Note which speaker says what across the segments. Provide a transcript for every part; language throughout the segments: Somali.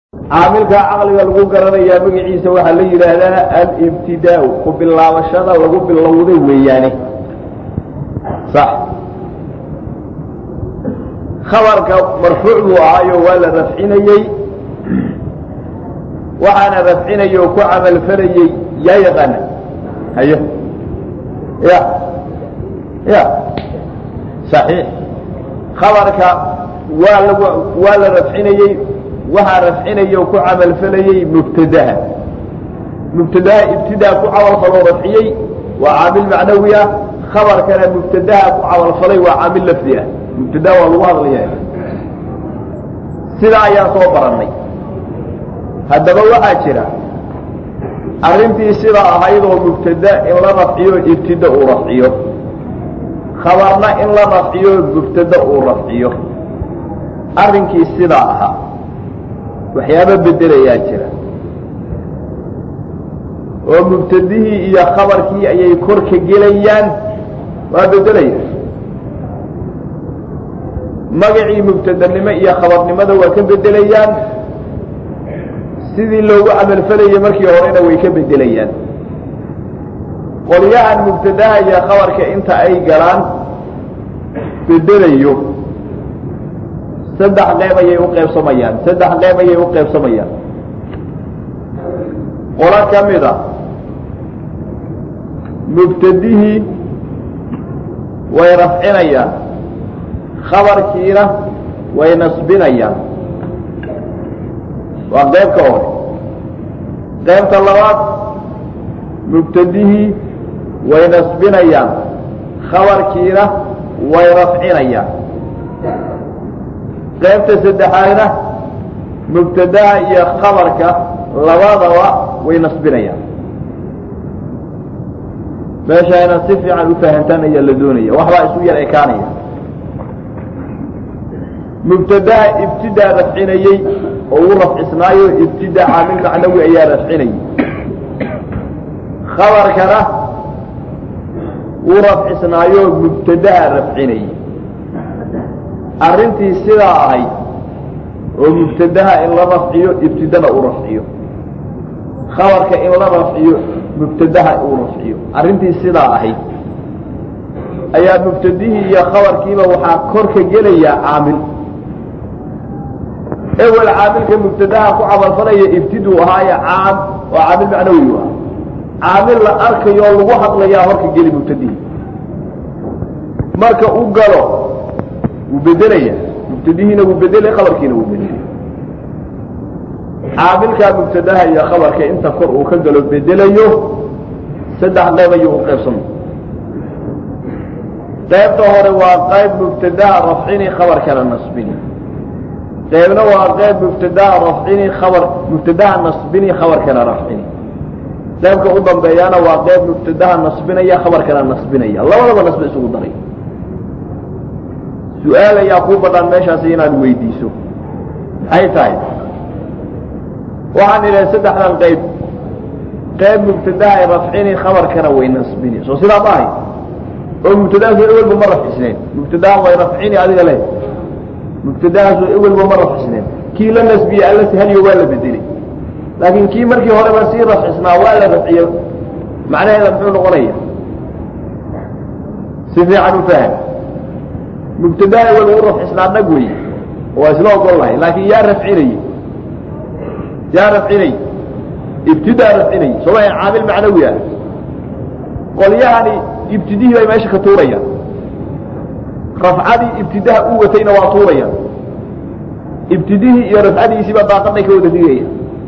Speaker 1: caamilka caqliga lagu garanayaa magaciisa waxaa la yidhaahdaa alibtidaa ku bilaabashada lagu bilowday weeyaane sax khabarka marfuuc buu ahaayo waa la rafcinayey waxaana rafcinayay oo ku camalfalayey yaa yaqaana haye ya ya صaxiix khabarka waa lag waa la rafcinayey waxaa rafcinaya oo ku camalfalayey mubtadaha mubtadaha ibtidaa ku camalfaloo rafciyey waa caamil macnawi ah khabarkana mubtadaha ku camalfalay waa caamil lafdi ah mubtada waa lagu hadlaya sidaa ayaan soo barannay haddaba waxaa jira arrintii sidaa ahayd oo mubtada in la rafciyo ibtida uu rafciyo khabarna in la rafciyo mubtada uu rafciyo arrinkii sidaa ahaa waxyaaba bedelayaa jira oo mubtadihii iyo khabarkii ayay kor ka gelayaan waa bedelaya magacii mubtadanimo iyo khabarnimada waa ka bedelayaan sidii loogu camalfalayay markii horena way ka bedelayaan qolyahan mubtadaha iyo khabarka inta ay galaan bedelayo saddex qeyb ayay u qaybsamayaan saddex qeyb ayay u qaybsamayaan qolo ka mid a mubtadihii way rafcinayaan khabarkiina way nasbinayaan waa qeybka hore qeybta labaad mubtadihii way nasbinayaan khabarkiina way rafcinayaan qaybta saddexaadna mubtadaha iyo khabarka labadaba way nasbinayaan meesha inaad si fiican u fahantaan ayaa la doonaya waxbaa isu yar ekaanaya mubtadaha ibtidaa rafcinayey oo uu rafcisnaayo ibtidaa caamil macnawi ayaa rafcinayay khabarkana uu rafcisnaayo mubtadaha rafcinayay arrintii sidaa ahayd oo mubtadaha in la rafciyo ibtidana uu rafciyo khabarka in la rafciyo mubtadaha uu rafciyo arrintii sidaa ahayd ayaa mubtadihii iyo khabarkiiba waxaa kor ka gelayaa caamil ewel caamilka mubtadaha ku camalfalaya ibtiduu ahaaye caam oo caamil macnawi u ah caamil la arkayo oo lagu hadlayaa horka geli mubtadihii marka u galo wuu bedelaya mubtadihiina wuu bedelay khabarkiina wuu bedelay caamilkaa mubtadaha iyo khabarka inta kor uu ka galo bedelayo saddex qayb ayuu u qaybsamay qaybta hore waa qayb mubtadaha rafcini khabarkana nasbini qaybna waa qayb mubtadaha rafcini khabar mubtadaha nasbini khabarkana rafcini qaybka u dambeeyana waa qayb mubtadaha nasbinaya khabarkana nasbinaya labadaba nasbe isugu daray su-aal ayaa kuu badhaan meeshaasi inaad weydiiso maxay tahay waxaan idhahay saddexdan qayb qayb mubtadaha rafcini khabarkana way nasbini soo sidaa ma ahay oo mubtadahaasu ewelba ma rafcisneen mubtadaha way rafcini adiga le mubtadahaasu ewelba ma rafcisneen kii la nasbiyey alla sahaliyo waa la bedelay laakiin kii markii horeba sii rafcisnaa waa la rafciyo macnaheeda muxuu noqonaya si fiican u faham mubtadaha ewel uu rafcisnaa dhag wey waa isla ogol lahay laakiin yaa rafcinayey yaa rafcinay ibtidaa rafcinay sooma caamil macnawi ah qolyahani ibtidihii bay meesha ka tuurayaan rafcadii ibtidaha u watayna waa tuurayaan ibtidihii iyo rafcadiisiiba daaqaday ka wada digaya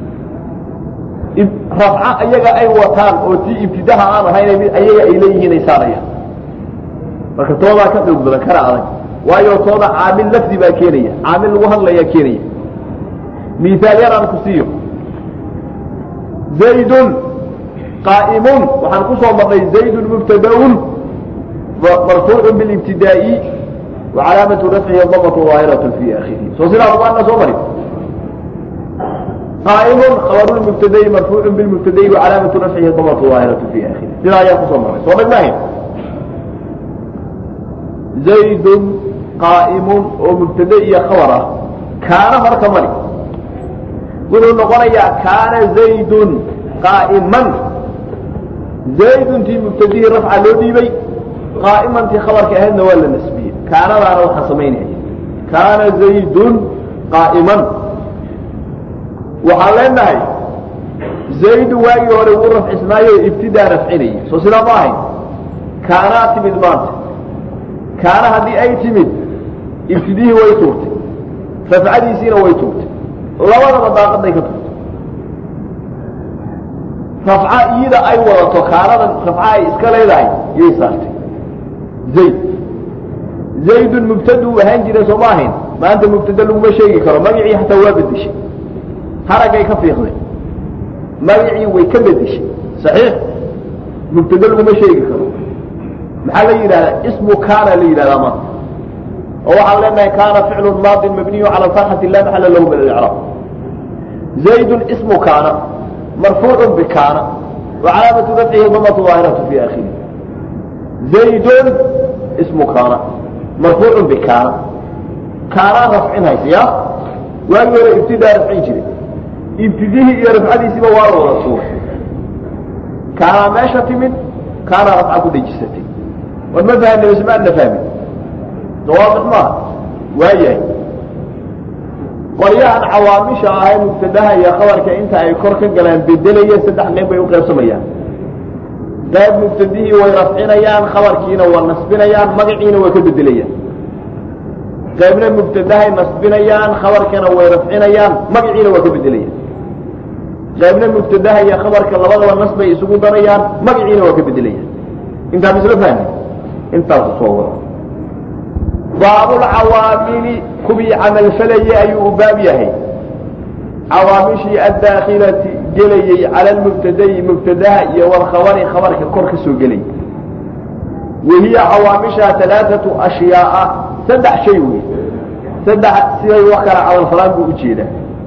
Speaker 1: rafca ayaga ay wataan oo tii ibtidaha aan ahayn ayaga ay leeyihiin ay saarayaan marka toodaa ka xoog badan kana adag waayo tooda caamil lafdi baa keenaya caamil lagu hadlayaa keenaya miaal yaraan ku siiyo zaydun qaa'imun waxaan ku soo marnay zaydun mubtadaun marfuucu bilibtidaa'i wa calaamatu rafcihi damatu daahiratu fi akhirihi soo sidaa ubaana soo mari qaa'imun khabaru mubtada'i marfuucu bilmubtada'i wa calaamatu rafcihi damatu daahiratu fi akhirihi sidaa ayaan kusoo marnay soo dhagmahayn zaydun qaa'imun oo mubtade iyo khabar ah kaana marka mari wuxuu noqonayaa kaana zaydun qaa'iman zayduntii mubtadihii rafca loo dhiibay qaa'imantii khabarka ahaydna waa la nasbiyey kaanadaana waxaan samaynaya kaana zaydun qaa'iman waxaan leenahay zaydu waagii hore wuu rafcisnaayo ibtidaa rafcinayay soo sidaa ma ahayn kaanaa timid maanta kaana haddii ay timid ibtidihii way tuurtay rafcadiisiina way tuurtay labadaba daaqaday ka tuurtay rafca iyada ay wadato kaanadan rafca ay iska leedahay yay saartay zayd zaydun mubtaduu ahaan jira soo ma ahayn maanta mubtada laguma sheegi karo magacii hataa waa bedeshay haraggay ka fiiqday magacii way ka bedeshay saxiix mubtada laguma sheegi karo maxaa la yidhahdaa ismu kaana la yidhahdaa maanta oo waxaan leenahay kaana ficlu maadin mabniyu cala fatxati la maxala lahu min alicraab zaydun ismu kaana marfuucu bikaana wacalaamatu rafcihi damatu daahiratu fi akhiri zaydun ismu kaana marfuucu bikaana kaanaa rafcin haysa ya waagii hore ibtidaa rafcin jiray ibtidihii iyo rafcadiisiiba waa la wada tuuray kaanaa meesha timid kaanaa rafca ku dhejisatay war ma fahamna bas ma adna fahmin dawaabix maaha waayahay qoryahan cawaamisha ah ee mubtadaha iyo khabarka inta ay kor ka galaan bedelaya saddex qayb bay u qaybsamayaan qayb mubtadihii way rafcinayaan khabarkiina waa nasbinayaan magaciina way ka bedelayaan qaybna mubtadahay nasbinayaan khabarkana way rafcinayaan magaciina waa ka bedelayaan qaybna mubtadaha iyo khabarka labadaba nas bay isugu darayaan magaciina waa ka bedelayaan intaa misla fahmi intaasu soo wada baabulcawaamili kuwii camalfalayay ayuu u baab yahay cawaamishii addaakilati gelayey cala lmubtadayi mubtadaha iyo walkhabari khabarka kor ka soo gelay wahiya cawaamisha alaaatu ashyaaa saddex shay wey saddex siday wax kala camalfalaan buu ujeedaa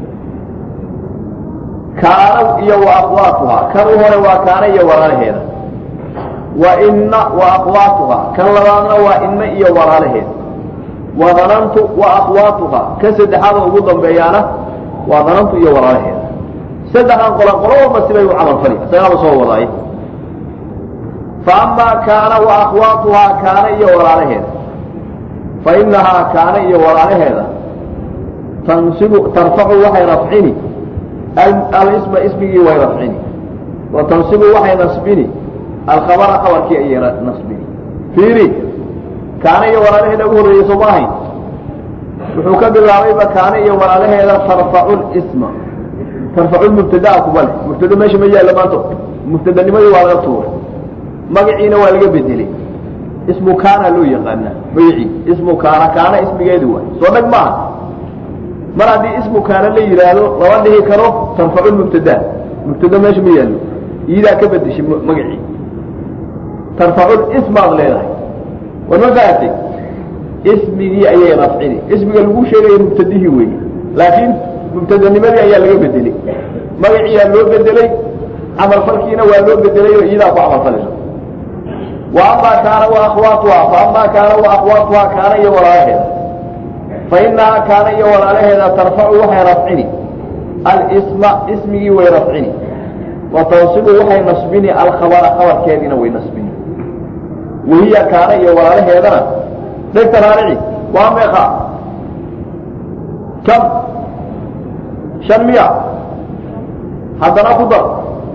Speaker 1: kaana iyo wa aqwaatuhaa kan u hore waa kaana iyo walaalaheeda wa inna wa aqwaatuhaa kan labaadna waa inna iyo walaalaheeda wa danantu wa aqwaatuhaa kan saddexaada ugu dambeeyaana waa danantu iyo walaalaheeda saddexdan qolan qolo walba sibay u camalfali isagaaba soo wadaay fa amaa kaana wa aqwaatuhaa kaana iyo walaalaheeda fa inahaa kaana iyo walaalaheeda tansibu tarfacu waxay rafcini alisma ismigii way rafcini wa tansibu waxay nasbini alkhabara khabarkii ayay nasbini fiiri kaana iyo walaalaheeda ugu horreeyey soo ma ahayn wuxuu ka bilaabayba kaana iyo walaalaheeda tarfacu lisma tarfacu mubtadaa kuba leh mubtada meesha ma yaallo maanta mubtadanimadii waa laga tuuray magaciina waa laga bedelay ismu kaana loo yaqaanaa magacii ismu kaana kaana ismigeedi waay soo dhag maaha mar haddii ismu kaana la yidhaahdo lama dhihi karo tarfacu mubtada mubtada meesha ma yaallo iyadaa ka bedeshay magacii tarfacu ismaad leedahay war ma fahatay ismigii ayay rafcini ismiga lagu sheegaya mubtadihii weeye laakiin mubtadanimadii ayaa laga bedelay magaciyaa loo bedelay camalfalkiina waa loo bedelay oo iyadaa ku camalfalayso wa amaa kaana wa akwaatuhaa fa amaa kaana wa akwaatuhaa kaana iyo walaalaheeda fa inahaa kaana iyo walaalaheeda tarfacu waxay rafcini alisma ismigii way rafcini wa tansibu waxay nasbini alkhabara khabarkeediina way nasbini wahiya kaana iyo walaalaheedana dhegta raarici waa meeqa kam shan miya haddana ku dar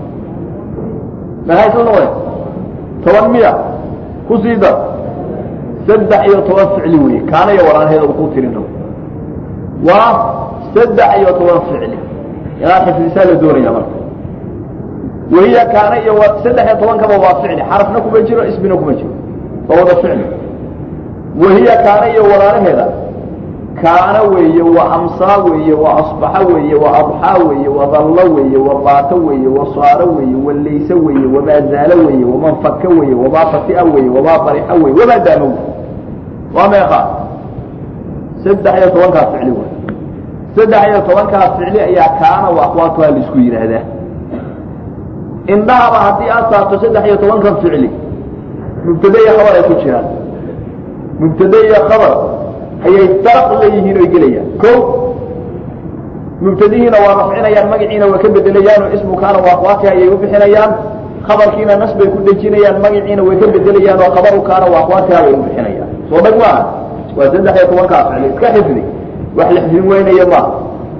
Speaker 1: maxay soo noqdeen toban miya ku sii dar saddex iyo toban ficli weeye kaana iyo walaalaheeda uu ku tirin rabo waa saddex iyo toban ficli inaad xifdisaa la doonaya marka wahiya kaana iyo saddex iyo tobankaba waa ficli xarafna kuma jiro ismina kuma jiro waa wada ficli wahiya kaana iyo walaalaheeda kaana weeye waa amsaa weeye waa asbaxa weeye waa adxaa weeye waa dallo weeye waa baato weeye waa saaro weeye waa layse weeye wamaa zaalo weeye waman faka weeye wamaa fatia weeye wamaa barixa weeye wamaa daamo wey waa meeqa saddex iyo tobankaas ficli wey saddex iyo tobankaas ficli ayaa kaana wa aqwaatuha laisku yidhaahdaa indhahaba haddii aad saarto saddex iyo tobankan ficli mubtade iyo khabar ay ku jiraan mubtade iyo khabar ayay daraq leeyihiin oy gelayaan ko mubtadihiina waa rafcinayaan magaciina waa ka bedelayaan oo ismu kaana waa akhwaatiha ayay u bixinayaan khabarkiina nas bay ku dejinayaan magaciina way ka bedelayaan oo khabaru kaana waa akhwaatiha bay u bixinayaan soo dhag maaha waa saddex iyo tobankaa ficli iska xifdi wax la xifdin weynaya maaha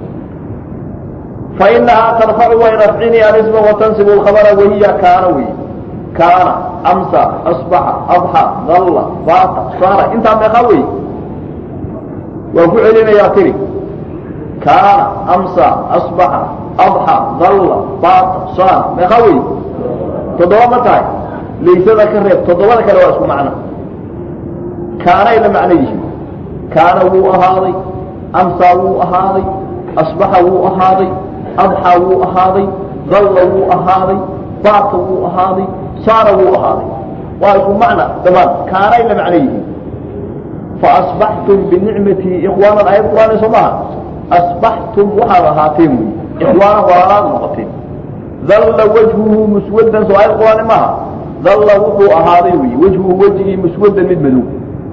Speaker 1: fainahaa tarfacu way rafcini alisma watansibu lkhabara wahiya kaana wey kaana amsa asbaxa adxa dalla baata saara intaa meeqaa wey waan ku celinayaa tiri kaana amsa asbaxa adxa dalla baata saara meeqaa wey toddoba ma tahay laysada ka reeb toddobada kale waa isku macno kaanay la macno yihiin kaana wuu ahaaday amsaa wuu ahaaday asbaxa wuu ahaaday adxa wuu ahaaday dalla wuu ahaaday baata wuu ahaaday saara wuu ahaaday waa isku macna dhamaan kaanay la macno yihiin faasbaxtum binicmatii ikhwaanan ayad qur'aan soo maha asbaxtum waxaad ahaateen wy ikhwaanan walaalaad noqoteen dalla wajhuhu muswaddan soo ayad qur'aan maaha dalla wuxuu ahaaday wy wajhuhu wejigii muswaddan mid madow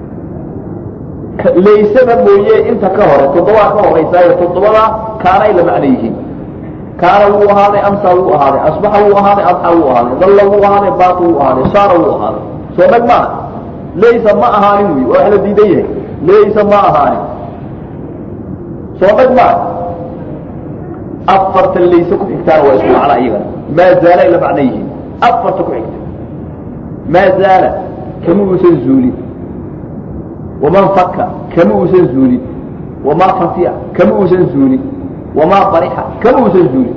Speaker 1: laysada mooye inta ka hore toddobaa ka horeysaayo toddobada kaanay la macno yihiin kaana wuu ahaaday amsa wuu ahaaday asbaxa wuu ahaaday adxa wuu ahaaday dalla wuu ahaaday baata wuu ahaaday saara wuu ahaaday soo dhag maaha laysa ma ahaanin wy waa wax la diidan yahay laysa ma ahaanin soo dhag maaha afarta layse ku xigtaana waa isku macna iyagana maa zaalay la macno yihiin afarta ku xigta maa zaala kama uusan zuulin waman faka kama uusan zuulin wamaa fatiya kama uusan zuulin wamaa barixa kama uusan zuulin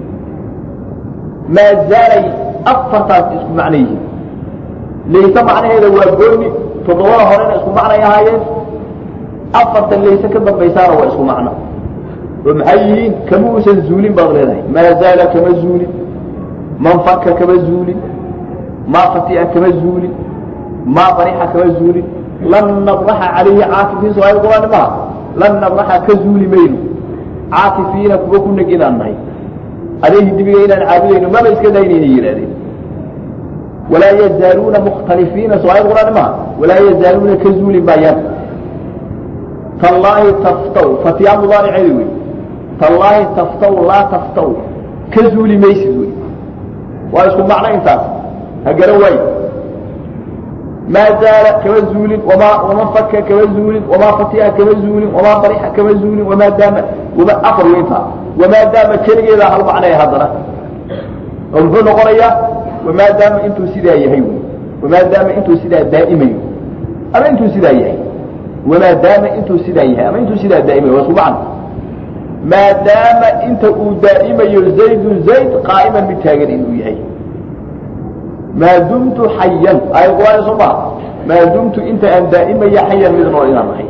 Speaker 1: maa zaalay afartaas isku macno yihiin layse macnaheeda waa gooni toddobada horena isku macnay ahaayeen afartan layse ka dambaysaana waa isku macno oo maxay yihiin kama uusan zuulin baad leedahay maa zaala kama zuulin man faka kama zuulin maa fati'a kama zuulin maa barixa kama zuulin lan nabraxa calayhi caakifiin soo ayad qur'aani maha lan nabraxa ka zuuli mayno caakifiina kuwa ku neg inaan nahay adeehi dibiga inaan caabudayno maba iska daynayna yidhahdeen walaa yazaaluuna mukhtalifiina soo ayad qur'aani maha walaa yazaaluuna ka zuuli maayaan tallaahi taftaw fatiyaa mudaariceedi wey tallaahi taftaw laa taftaw ka zuuli maysid wey waa isku macno intaas ha garan waaye maa zaala kama zuulin wamaa waman faka kama zuulin wamaa fatiha kama zuulin wamaa barixa kama zuulin wamaa daama wama afar weyntaa wamaa daama keligeedaa hal macnaya haddana oo muxuu noqonayaa wamaa daama intuu sidaa yahay wy wamaa daama intuu sidaa daa'imayo ama intuu sidaa yahay wamaa daama intuu sidaa yahay ama intuu sidaa daa'imayo waa isku macno maadaama inta uu daa'imayo zaydun zayd qaa'iman mid taagan inuu yahay maa dumtu xayan aayad qur'aan soo maha maa dumtu inta aan daa'imaya xayan mid nool inaan ahay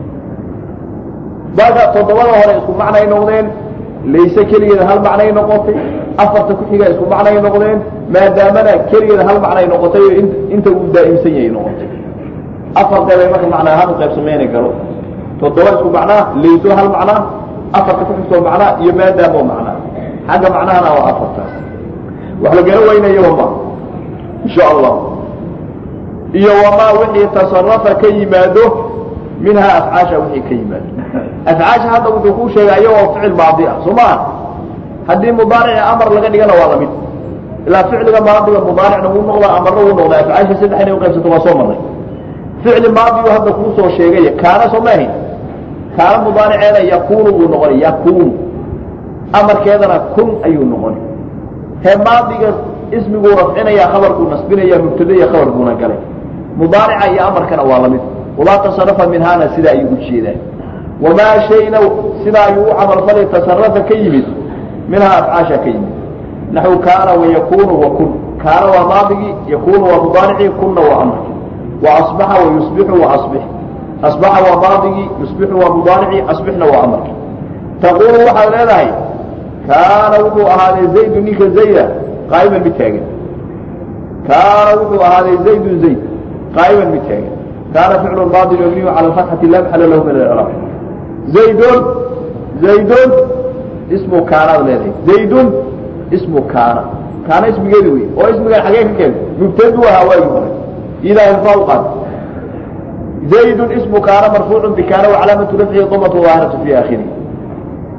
Speaker 1: marka toddobada hore isku macnay noqdeen layse keligeeda hal macnay noqotay afarta ku xiga isku macnay noqdeen maadaamana keligeeda hal macnay noqotay oo inta uu daa'imsan yahay noqotay afar qeybay marka macnaa ahaan u qaybsamayni karo toddoba isku macnaa layso hal macnaa afarta ku xigtoo macnaa iyo maadaamo macnaa xagga macnahana waa afartaas wax la gala weynayo ma insha allah iyo wamaa wixii tasarafa ka yimaado minhaa afcaasha wixii ka yimaado afcaasha hadda wuxuu kuu sheegay ayagoo ficil maadi ah soo maa haddii mudaarici amar laga dhigana waa lamid ilaa ficliga maadiga mudaaricna wuu noqdaa amarna wuu noqdaa afcaasha saddex inay uqaybsato waa soo marnay ficli maadigu hadda kuu soo sheegaya kaana soo maahayn kaana mudaariceeda yakunu buu noqonay yakunu amarkeedana kun ayuu noqonay hee maadiga ismiguu rafcinaya khabarkuu nasbinaya mubtada iyo khabar buuna galay mudaarica iyo amarkana waa lamid wamaa tasarafa minhaana sidaa ayuu u jeedaa wamaa shayna sidaa ayuu u camalfalay tasarafa ka yimid minhaa afcaasha ka yimid naxu kaana wayakunu wa kun kaana waa maadigii yakunu waa mudaaricii kunna waa amarkii wa asbaxa wayusbixu wa asbix asbaxa waa maadigii yusbixu waa mudaaricii asbixna waa amarkii taquulu waxaad leedahay kaana wuxuu ahaaday zaydu ninka zayda qaa'iman mid taagan kaana wuxuu ahaaday zaydun zayd qaa'iman mid taagan kaana ficlu maadi mabniyu cala alfatxati la maxala lahu min alcraab zaydun zaydun ismu kaanaad leedahay zaydun ismu kaana kaana ismigeedi wey oo ismigan xagee ka keentay mubtadu ahaa waagi hore idaa irfaa u qaad zaydun ismu kaana marfuucu bikaana wacalaamatu rafcihi damatu daahiratu fi aakhirihi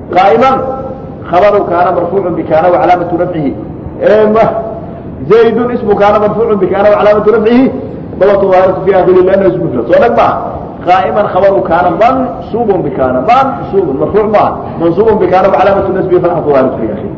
Speaker 1: qaa'iman khabaru kaana marfuucun bikaana wacalaamatu rafcihi zaydun ismu kaana marfuucun bikaana wacalaamatu rafcihi dabatu daahiratu fi akhiri liannahu ismu mufrad soo dhag maaha qaa'iman khabaru kaana mansuubun bikaana mansuubun marfuuc maaha mansuubun bikaana wacalaamatu nasbihi fatxatu daahiratu fi akhiri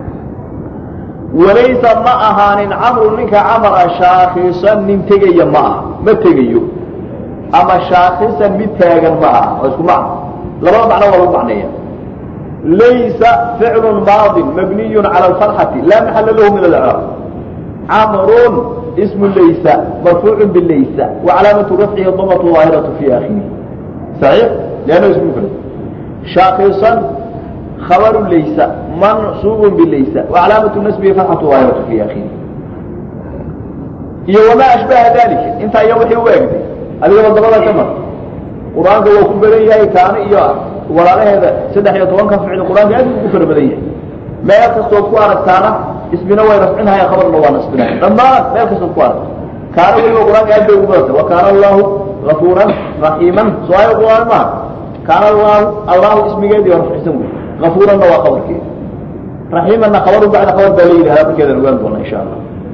Speaker 1: walaysa ma ahaanin camru ninka camara shaakisan nin tegaya ma aha ma tegayo ama shaakisan mid taagan ma aha oo isku macno labada macno waa lagu macneeya laysa ficlu maadin mabniyu cala alfatxati laa maxala lahu min alcraab camrun ismu laysa marfuucu bilaysa wacalaamatu rafcihi damatu daahiratu fi akhirihi saxiix liannahu ismu mufrad shaakisan خبر ليس منصوب بليس وعلامة نسبه فتحة ظاهرة في آخره iyo wamaa ashbaha dalika intaa iyo wixii u egday adigaba dabada ka mar qur-aanka waa ku badan yahay kaana iyo walaalaheeda saddex iyo tobanka ficil qur-aanka aad ugu fara badan yahay meel kastood ku aragtaana ismina way rafcinhaya khabarna waa nasbinaya dhammaan meel kastood ku aragta kaana weliba qur-aanka aad bay ugu badantay wa kaana allahu gafuuran raxiiman soo ayo qur-aan maaha kaana allahu allahu ismigeedii waa rafcisan wey gafuuranna waa khabarkeeda raxiimanna khabaru bacda khabar baa la yidhahdaa markeedan ogaan doona insha allah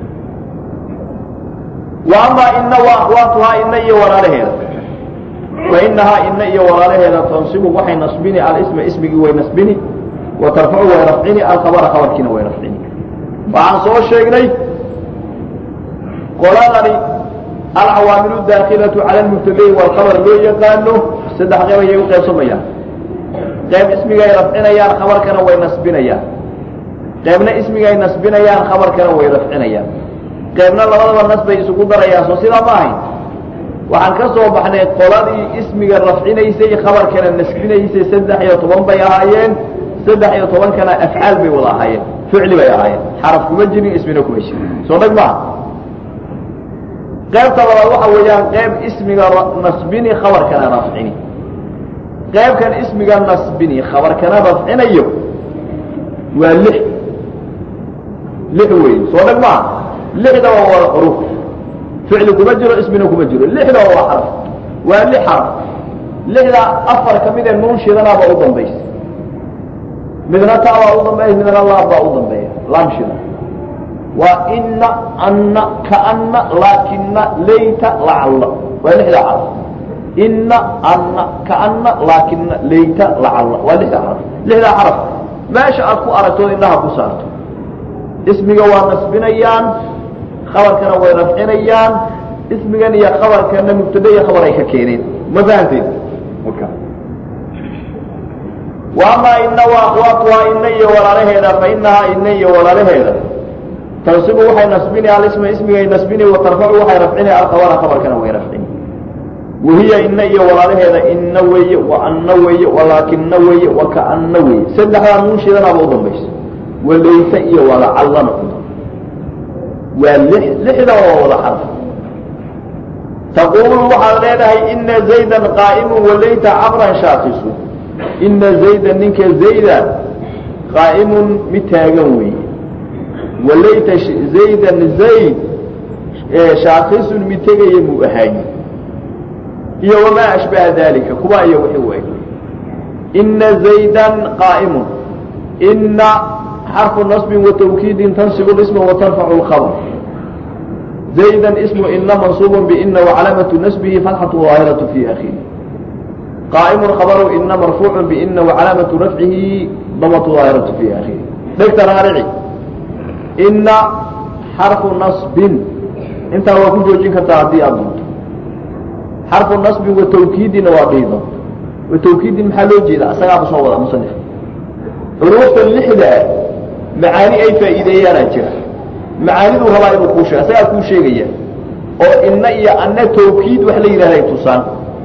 Speaker 1: وأmا ina وأkوaatuhaa ina iyo walaalaheeda fainahaa ina iyo walaalaheeda tanصibu waxay naصbini alsma ismigii way naصbini وatarfacu way rafcini alkhabra khabarkiina way rafcini waxaan soo sheegnay qoladani alcawaamilu daakilaةu calى اmubtadai wاlkhabr loo yaqaano saddex qeyb ayay u qaybsamayaan qeyb ismigay rafcinayaan khabarkana way naصbinayaan qeybna ismigay naصbinayaan khabarkana way rafcinayaan qaybna labadaba nas bay isugu darayaan soo sidaa ma ahayn waxaan ka soo baxnay qoladii ismiga rafcinaysay khabarkana nasbinaysay saddex iyo toban bay ahaayeen saddex iyo tobankana afcaal bay wada ahaayeen ficli bay ahaayeen xaraf kuma jirin ismina kuma jirin soo dhag maaha qaybta labaad waxa weeyaan qayb ismiga nasbini khabarkana rafcini qaybkan ismiga nasbini khabarkana rafcinayo waa lix lix wey soo dhag maaha lixda waa wada xuruf ficli kuma jiro ismina kuma jiro lixda waa xaraf waa lix xaraf lixda afar ka mid ee nuun shidanaaba u dambaysa midna ta baa u dambeeya midna laam baa u dambeeya laam shida waa ina anna kaana laakina layta lacalla waa lixda xaraf ina anna kaana laakina layta lacalla waa lixda xaraf lixda xaraf meesha aad ku aragto indhaha ku saarto ismiga waa nasbinayaan khabarkana way rafcinayaan ismigan iyo khabarkana mubtada iyo khabar ay ka keeneen ma fahanteen وamaa ina وaakwaatuhaa ina iyo walaalaheeda fainahaa ina iyo walaalaheeda tansibu waxay nasbini alisma ismigay nasbini watarfacu waxay rafcini alkhabara khabarkana way rafcini wahiya ina iyo walaalaheeda ina weeye waana weeye walaakina weeye wakaana weeye saddexdaa nuunshiidanaaba u dambaysa walaysa iyo walacallana waa lixda waa wada xarf taquulu waxaad leedahay ina zaydan qaa'imu walayta camran shaakisu ina zaydan ninka zayda qaa'imun mid taagan weeye walayta zaydan zayd shaakisun mid tegaya muu ahaaye iyo wamaa ashbaha dalika kuwa iyo wixii u eg ina zaydan qaa'imun ina xرف نصب وتوkيd تنصب الاسم وترفع الخبر زيدا اسم إن منصوب بإن وعلامة نسبه فتحة ظاهرة في أخيه قائم خبر إن مرفوع بإن وعلامة رفعه ضمة ظاهرة في أخيه دكت رارعي إن حرف نصب انت هو كل جوجين كتعدي أبنت حرف النصب وتوكيد نواقيضا وتوكيد محلو جيدا أساقع بصوة مصنف حروف اللحدة macaani ay faa'iideeyaanaa jira macaaniduu rabaa inuu kuu sheeg asagaa kuu sheegaya oo inna iyo anna tawkiid wax la yidhahday tusaan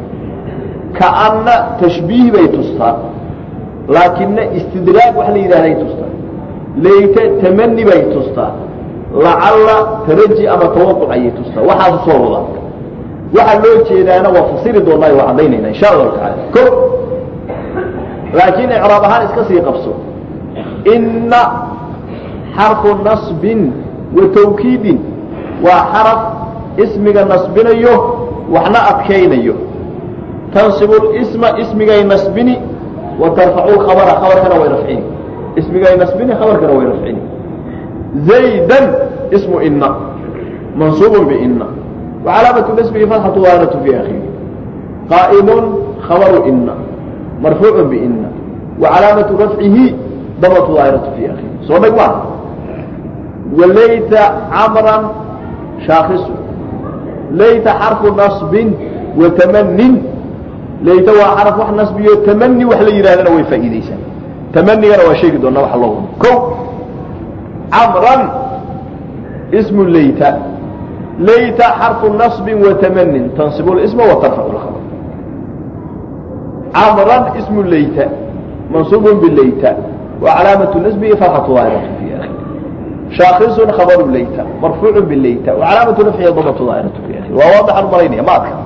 Speaker 1: kaanna tashbiih bay tustaan laakina istidraag wax la yidhahday tustaan layte tamani bay tustaan lacalla taraji ama tawaquc ayay tustaan waxaasu soo wadaa waxaa loo jeedaana waa fasiri doonaa waa caddaynayna insha allahu tacaala ko laakiin icraab ahaan iska sii qabso inna xarfu nasbin wa tawkiidin waa xaraf ismiga nasbinayo waxna adkaynayo tansibu isma ismigay nasbini wa tarfacu lkhabara khabarkana way rafcini ismigay nasbini khabarkana way rafcini zaydan ismu ina mansuubun biina wacalaamatu nasbihi fatxatu daahiratu fi akhiri qaa'imun khabaru ina marfuucun biina wacalaamatu rafcihi damatu daahiratu fi akhiri soo dheg maa walayta camran shaakisu layta xarfu nasbin wa tamanin layta waa xaraf wax nasbiyo tamani wax la yidhahdana way faa'iideysaa tamanigana waa sheegi doonaa waxa loo wado ko camran ismu layta layta xarfu nasbin wa tamanin tansibu lisma wa tarfacu lkhabar camran ismu layta mansuubun bilayta wa calaamatu nasbihi fatxatu daahiratu fi akhir shaakisun khabaru layta marfuucu bilayta wa calaamatu nafcihi damatu daahiratu fi akhir waa waadaxan umalaynaya ma adka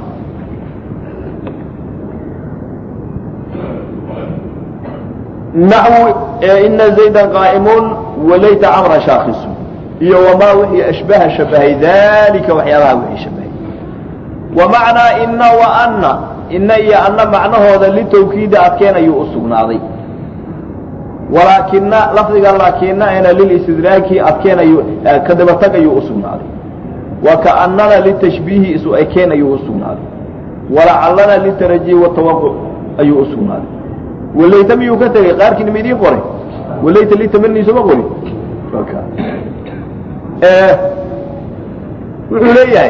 Speaker 1: naxwu ina zayda qaa'imun walayta camra shaakisu iyo wamaa wixii ashbaha shabahay dalika waxyaabaha wixii shabahay wa macnaa ina wa anna ina iyo anna macnahooda litawkiida adkeen ayuu u sugnaaday walaakina lafdiga laakina ena lilistidraaki adkeen ayuu kadabatag ayuu u sugnaaday wa kaannana litashbiihi isu ekeen ayuu u sugnaaday walacallana litarajihi watawaquc ayuu u sugnaaday walayta miyuu ka tegay qaarkiina ma idiin qoray walayta litamani sooma qorin wuxuu leeyahay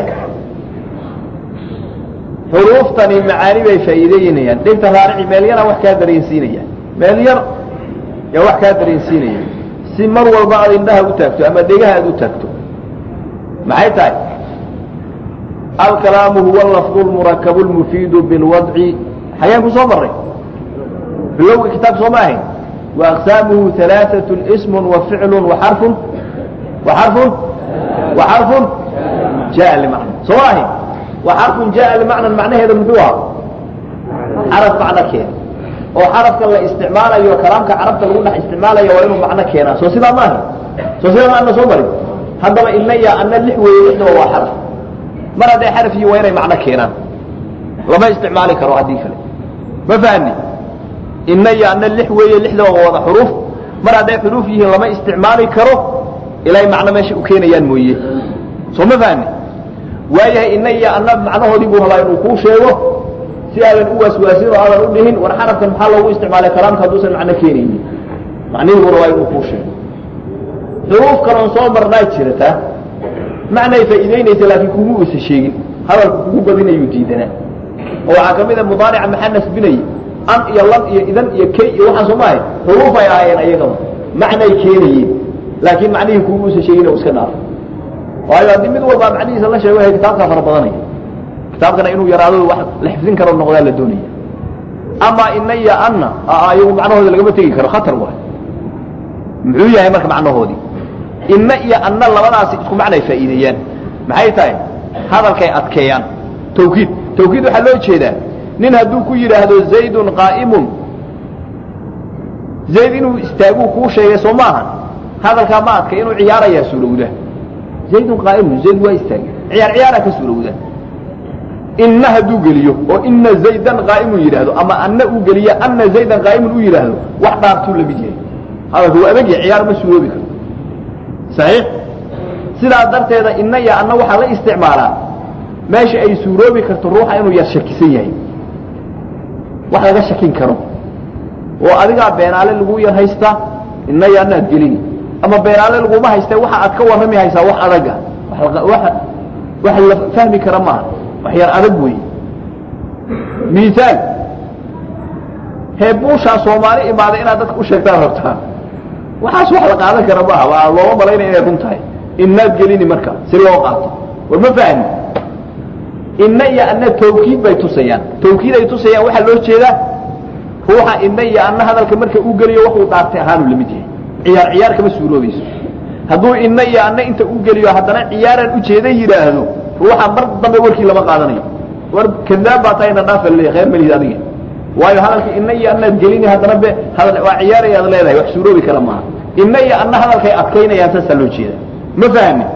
Speaker 1: xuruuftani macaani bay faa'iideynayaan dhegta raarici meel yaraa wax kaa dareensiinayaan meel yar yaa wax kaa dareensiinaya si mar walba aad indhaha u taagto ama dhegaha aad u taagto maxay tahay alkalaamu huwa lafdu lmurakabu lmufiidu bilwadci xayaan ku soo marray bilowga kitaabka soo ma ahayn wa aqsaamuhu alaaatun ismun wa ficlun wa xarfun wa xarfun wa xarfun jaa limacna soo ma ahayn wa xarfun jaa limacnan macnaheeda muxuu aha xaraf macno keena oo xarafkan la isticmaalayo kalaamka carabta lagu dhex isticmaalayo waa inuu macno keenaa soo sidaa maaha soo sidaa ma ana soo marin haddaba ina ya ana lix weeye lixdaba waa xaraf mar hadday xaraf yihiin waa inay macno keenaan lama isticmaali karo haddii kale ma fahani ina iyo ana lix weeye lixdaba waa wada xuruuf mar hadday xuruuf yihiin lama isticmaali karo ilay macno meesha u keenayaan mooye soo ma fahani waayahay ina iyo ana macnahoodii buu rabaa inuu kuu sheego si aadan u waaswaasin oo aadan u dhihin war xarafkan maxaa loogu isticmaalay kalaamka hadduusan macno keenaynin macnihii buu rabaa inuu kuu sheego xuruuf kaloon soo marnaa jirata macnay faa'iideynaysa laakiin kugu isa sheegin hadalku kugu badinayuu diidanaa oo waxaa ka mid a mudaarica maxaa nasbinaya an iyo lan iyo idan iyo kay iyo waxaan soo maahay xuruufay ahaayeen ayagaba macnay keenayeen laakiin macnihii kugu isa sheegin oo iska dhaafo waayo haddii mid walbaa macnihiisa la sheego kitaabkaa fara badanaya kitaabkana inuu yaraado wax la xifdin karo noqdaa la doonaya amaa ina iyo anna ayagu macnahooda lagama tegi karo khatar waay muxuu yahay marka macnahoodii ina iyo anna labadaasi isku macnay faa'iideeyaan maxay tahay hadalkay adkeeyaan tawkiid tawkiid waxaa loo jeedaa nin hadduu ku yidhaahdo zaydun qaa'imun zayd inuu istaaguu kuu sheegay soo maahan hadalkaa ma adkay inuu ciyaarayaa suurowda zaydun qaa'imun zayd waa istaagay ciyaar ciyaaraa ka suurowda inna hadduu geliyo oo ina zaydan qaa'imun yidhaahdo ama anna uu geliyo anna zaydan qaa'imun uu yidhaahdo wax dhaartuu la mid yahay hadalka waa adagya ciyaar ma suuroobi karto saxiix sidaa darteeda inna iyo anna waxaa la isticmaalaa meesha ay suuroobi karto ruuxa inuu yar shakisan yahay wax laga shakin karo oo adigaa beenaale lagu yar haystaa inna iyo anna ad gelini ama beenaale laguma haystee waxa aad ka warrami haysaa wax adaga wax la fahmi kara maaha wax yar adag wey miaal heebuushaa soomaali imaaday inaad dadka u sheegtaan rabtaa waxaas wax la qaadan kara maaha waa looma malaynaya inay run tahay inaad gelini marka si loo qaato war ma fahmi inna iyo anna tawkiid bay tusayaan tawkiid ay tusayaan waxaa loo jeedaa ruuxa inna iyo anna hadalka marka uu geliyo waxuu dhaartay ahaanu lamid yahay ciyaar ciyaar kama suuroobayso hadduu inna iyo anna inta uu geliyo haddana ciyaaraan ujeeda yidhaahdo ruuxa mar dambe warkii lama qaadanayo war kadaab baa tahay na dhaafa leeyahay khayr malihid adiga waayo hadalka inna iyo annaad gelini haddana be hadal waa ciyaarayaad leedahay wax suuroobi kara maaha inna iyo anna hadalkay adkaynayaan saasaa loo jeeda ma fahmi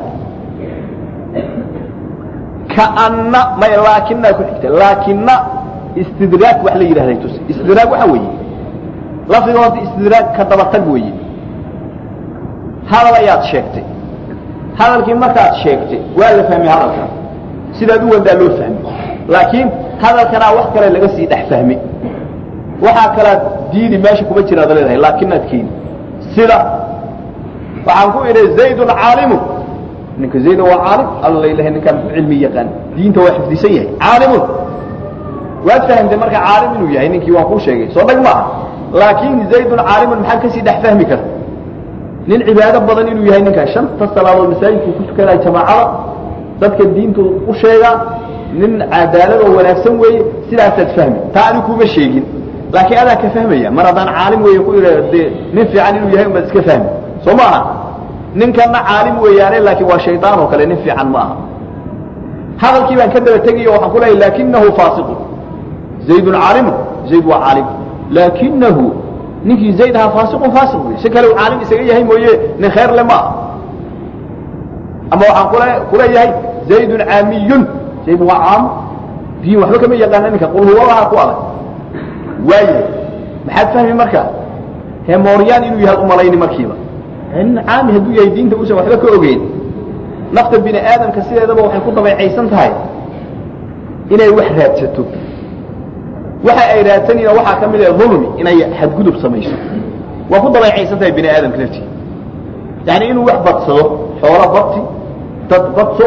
Speaker 1: kaanna may laakinaa ku xigta laakina istidraag wax la yidhahday tus istidraag waxa weeye lafdiga horta istidraag ka dabatag weeye hadal ayaad sheegtay hadalkii markaad sheegtay waa la fahmay hadalka sidaad u wadaa loo fahmay laakiin hadalkanaa wax kale laga sii dhex fahmay waxaa kalaad diidi meesha kuma jiraad leedahay laakinaad keeni sida waxaan ku idhi zaydun caalimu ninka zayda waa caalim alla ilahay ninkaan ku cilmi yaqaan diinta waa xifdisan yahay caalimun waad fahamtay marka caalim inuu yahay ninkii waan kuu sheegay soo dhag maaha laakiin zaydun caalimun maxaad kasii dhex fahmi karta nin cibaado badan inuu yahay ninkaan shanta salaadood masaajidku ku tukanaya jamaacada dadka diintu u sheegaa nin cadaalad oo wanaagsan weeye sidaasaad fahmi taa ani kuma sheegin laakiin adaa ka fahmaya mar haddaan caalim weeye ku idha dee nin fiican inuu yahay umaad iska fahmi soo ma aha ninkanna caalim weeyaane laakiin waa shaydaan oo kale nin fiican ma aha hadalkii baan ka daba tegayo waxaan ku leeyahy laakinahu faasiqun zaydun caalimun zayd waa caalim laakinahu ninkii zayd ahaa faasiqun faasiq wey si kale uu caalim isaga yahay mooye nin khayr le ma aha ama waxaan kule kuleeyahay zaydun caamiyun zayd waa caam diin waxba kama yaqaana ninka qul huwalaha ku adag waayahay maxaad fahmi marka hemoryaan inuu yahay umalayni markiiba nin caami hadduu yahay diinta uusan waxba ka ogeyn nafta bini aadamka sideedaba waxay ku dabeecaysan tahay inay wax raadsato waxa ay raadsanayna waxaa ka mid ah dulmi inay xadgudub samayso waa ku dabeecaysan tahay bini aadamka laftii yani inuu wax badsado xoolo badsi dad badso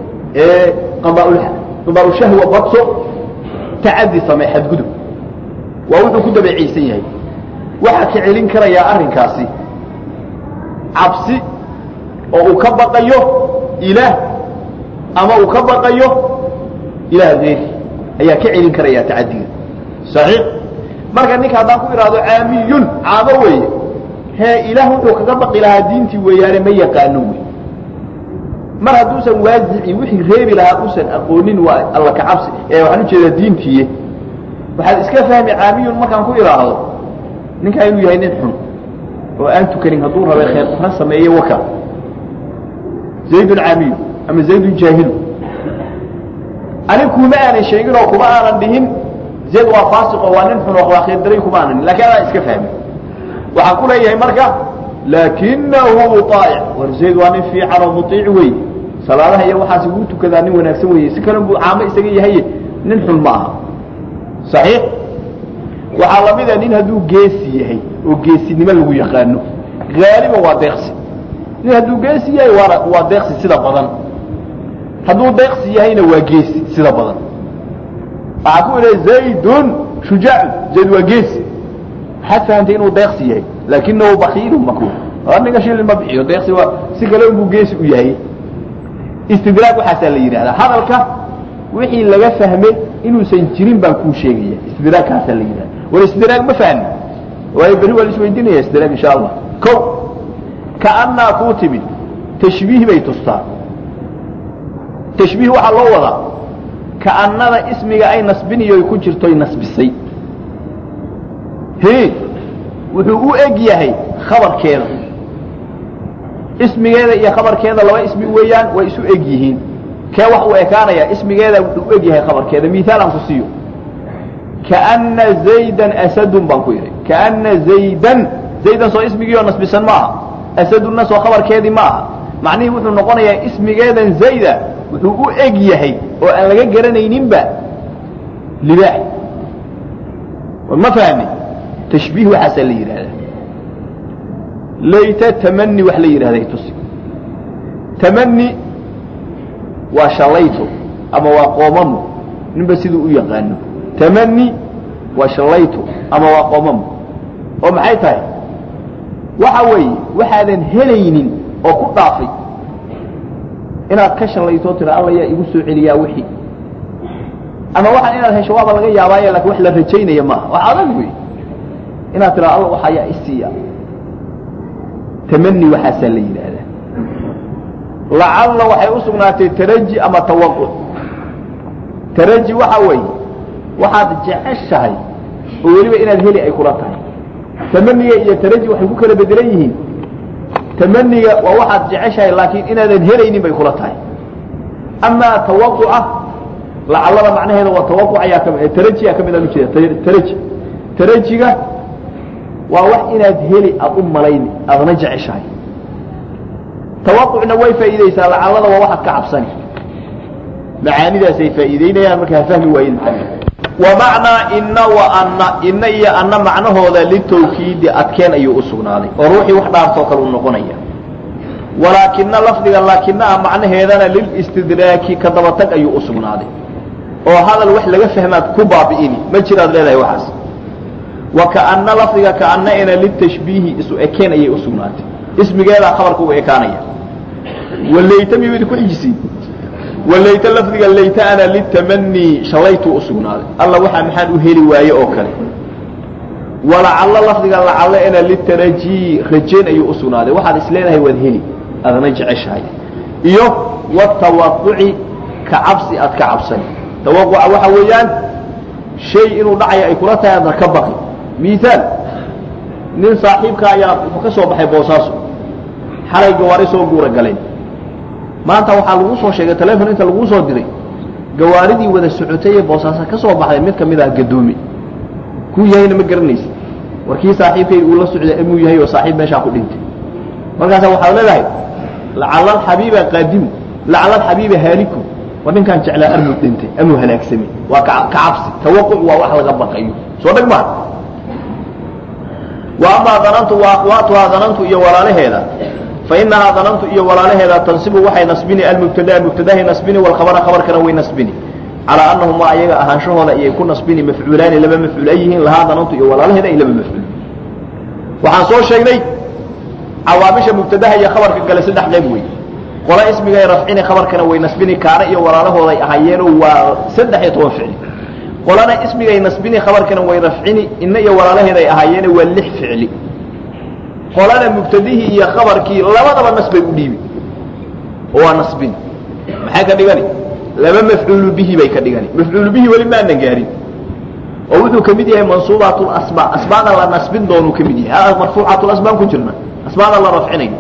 Speaker 1: qadaaulshahwa badso tacadi samee xadgudub waa wuxuu ku dabeecaysan yahay waxaa ka celin karayaa arrinkaasi cabsi oo uu ka baqayo ilaah ama uu ka baqayo ilaah geeri ayaa ka celin karaya tacadiga saxiix marka ninka haddaan ku idhaahdo caamiyun caamo weeye hee ilaah wuxuu kaga baqi lahaa diintii weeyaane ma yaqaano wey mar hadduusan waasici wixii reebi lahaa uusan aqoonin waa alla ka cabsi ee waxaan ujeedaa diintiiye waxaad iska fahmi caamiyun markaan ku idhaahdo ninkaa inuu yahay nin xun oo aan tukanin hadduu rabay khayr dara sameeye waka zaydun caamiyu ama zaydun jaahilu anig kuma aanan sheegin oo kuma aanan dhihin zayd waa faasiqo waa nin xun oo waa khayr daray kuma aanan lakin adaa iska fahmi waxaan ku leeyahay marka laakinahu aa'ic war zayd waa nin fiican oo muiic wey salaadaha iyo waxaas wuu tukadaa nin wanaagsan weye si kale buu caamo isaga yahay nin xun ma aha saxiix waxaa lamida nin hadduu geesi yahay oo geesinimo lagu yaqaano haaliban waa deeqsi nin hadduu geesi yahay waana waa deeqsi sida badan hadduu deeqsi yahayna waa geesi sida badan waxaa ku idha zaydun shujaacun zayd waa geesi waxaad fahamtay inuu deeqsi yahay laakinahu bakiilu maku ninka shilin ma bixiyo deeqsi waa si kale unbuu geesi u yahay istidraag waxaasaa la yidhahdaa hadalka wixii laga fahmay inuusan jirin baan kuu sheegaya istidraagkaasaa la yidhahda war istidraag ma fahmi waayo berri waa la isweydiinaya istidraag insha allah ko kaannaa kuu timid tashbiih bay tustaa tashbiih waxaa loo wadaa kaannada ismiga ay nasbiniyoy ku jirtoy nasbisay he wuxuu u eg yahay khabarkeeda ismigeeda iyo khabarkeeda laba ismi weeyaan way isu eg yihiin kee wax uu ekaanaya ismigeeda wuxuu u eg yahay khabarkeeda miaal aan ku siiyo kaana zaydan asadun baan ku idhi kaana zaydan zaydan soo ismigii oo nasbisan ma aha asadunna soo khabarkeedii ma aha macnihii wuxuu noqonayaa ismigeedan zayda wuxuu u eg yahay oo aan laga garanayninba libaax ma fahmi tashbiih waxaasaa la yidhahdaa layta tamani wax la yidhahday tusi tamani waa shalayto ama waa qoomamo ninba siduu u yaqaano tamani waa shalayto ama waa qoomamo oo maxay tahay waxa weeye waxaadan helaynin oo ku dhaafay inaad ka shalaytoo tira alla yaa igu soo celiyaa wixii ama waxaan inaad hesho waaba laga yaabaaye lakin wax la rajaynaya maaha wax adag wey inaad tira alla waxa yaa isiiya tamani waxaasaa la yidhaahdaa lacalla waxay u sugnaatay taraji ama tawaquc taraji waxa weeye waxaad jeceshahay oo weliba inaad heli ay kula tahay tamaniga iyo taraji waxay ku kala bedelan yihiin tamaniga waa waxaad jeceshahay laakiin inaadan helaynin bay kula tahay amaa tawaquca lacallada macnaheeda waa tawaquc ayaa kami tarajiyaa ka mid aan ujeeda taraji tarajiga waa wax inaad heli aad u malayni aadna jeceshahay tawaqucna way faa'iidaysaa lacallada waa waxaad ka cabsani macaanidaasay faa'iideynayaan marka ha fahmi waayin wa macnaa ina wa anna ina iyo anna macnahooda litawkiidi adkeen ayuu u sugnaaday oo ruuxii wax dhaartoo kale u noqonaya walaakina lafdiga laakinaha macnaheedana lilistidraaki ka dabatag ayuu u sugnaaday oo hadal wax laga fahmaad ku baabi'ini ma jiraad leedahay waxaas wa kaanna lafdiga kaanna'ina litashbiihi isu ekeen ayay u sugnaatay ismigeedaa khabarka u ekaanaya walayta miyudi ku xijisiin walayta lafdiga layta ana litamanii shalaytuu u sugnaaday alla waxaa maxaan u heli waaye oo kale walacallo lafdiga lacalle ina litarajii rajayn ayuu u sugnaaday waxaad is leedahay waad heli adna jeceshahay iyo watawaquci ka cabsi aad ka cabsani tawaquca waxa weeyaan shay inuu dhacayo ay kula tahay adna ka baqi miaal nin saaxiibka ayaa wuxuu ka soo baxay boosaaso xalay gawaari soo guura galeen maanta waxaa lagu soo sheegay telefon inta laguu soo diray gawaaridii wada socotay ee boosaaso ka soo baxday mid ka mid ah gadoomi kuu yahayna ma garanaysa warkii saaxiibkay uu la socday amuu yahay oo saaxiib meeshaa ku dhintay markaasa waxaad leedahay lacala alxabiiba qaadimu lacala alxabiiba haaliku war ninkaan jeclaa armuu dhintay amuu halaagsamay waa ka cabsi tawaquc waa wax laga baqayo soo dheg maa wa amaa danantu wa akwaatuhaa danantu iyo walaalaheeda fainahaa danantu iyo walaalaheeda tansibu waxay nasbini almubtadaa mubtadahay nasbini walkhabara khabarkana way nasbini calaa anahuma ayaga ahaanshahooda ayay ku nasbini mafcuulaani laba mafcuul ay yihiin lahaa danantu iyo walaalaheeda ay laba mafcuul waxaan soo sheegnay cawaamisha mubtadaha iyo khabarka gale saddex qayb wey qola ismigay rafcini khabarkana way nasbini kaana iyo walaalahooday ahaayeeno waa saddex iyo toban ficli qolana ismigay nasbini khabarkana way rafcini ina iyo walaalaheeday ahaayeene waa lix ficli qolana mubtadihii iyo khabarkii labadaba nasbay u dhiibi oo waa nasbin maxay ka dhigani laba mafcuulu bihi bay ka dhigani mafcuulu bihi weli maanan gaarin oo wuxuu ka mid yahay mansuubaat lasmaa asmaada la nasbin doonuu ka mid yahay marfuucaat lasmaan ku jirna asmaada la rafcinayo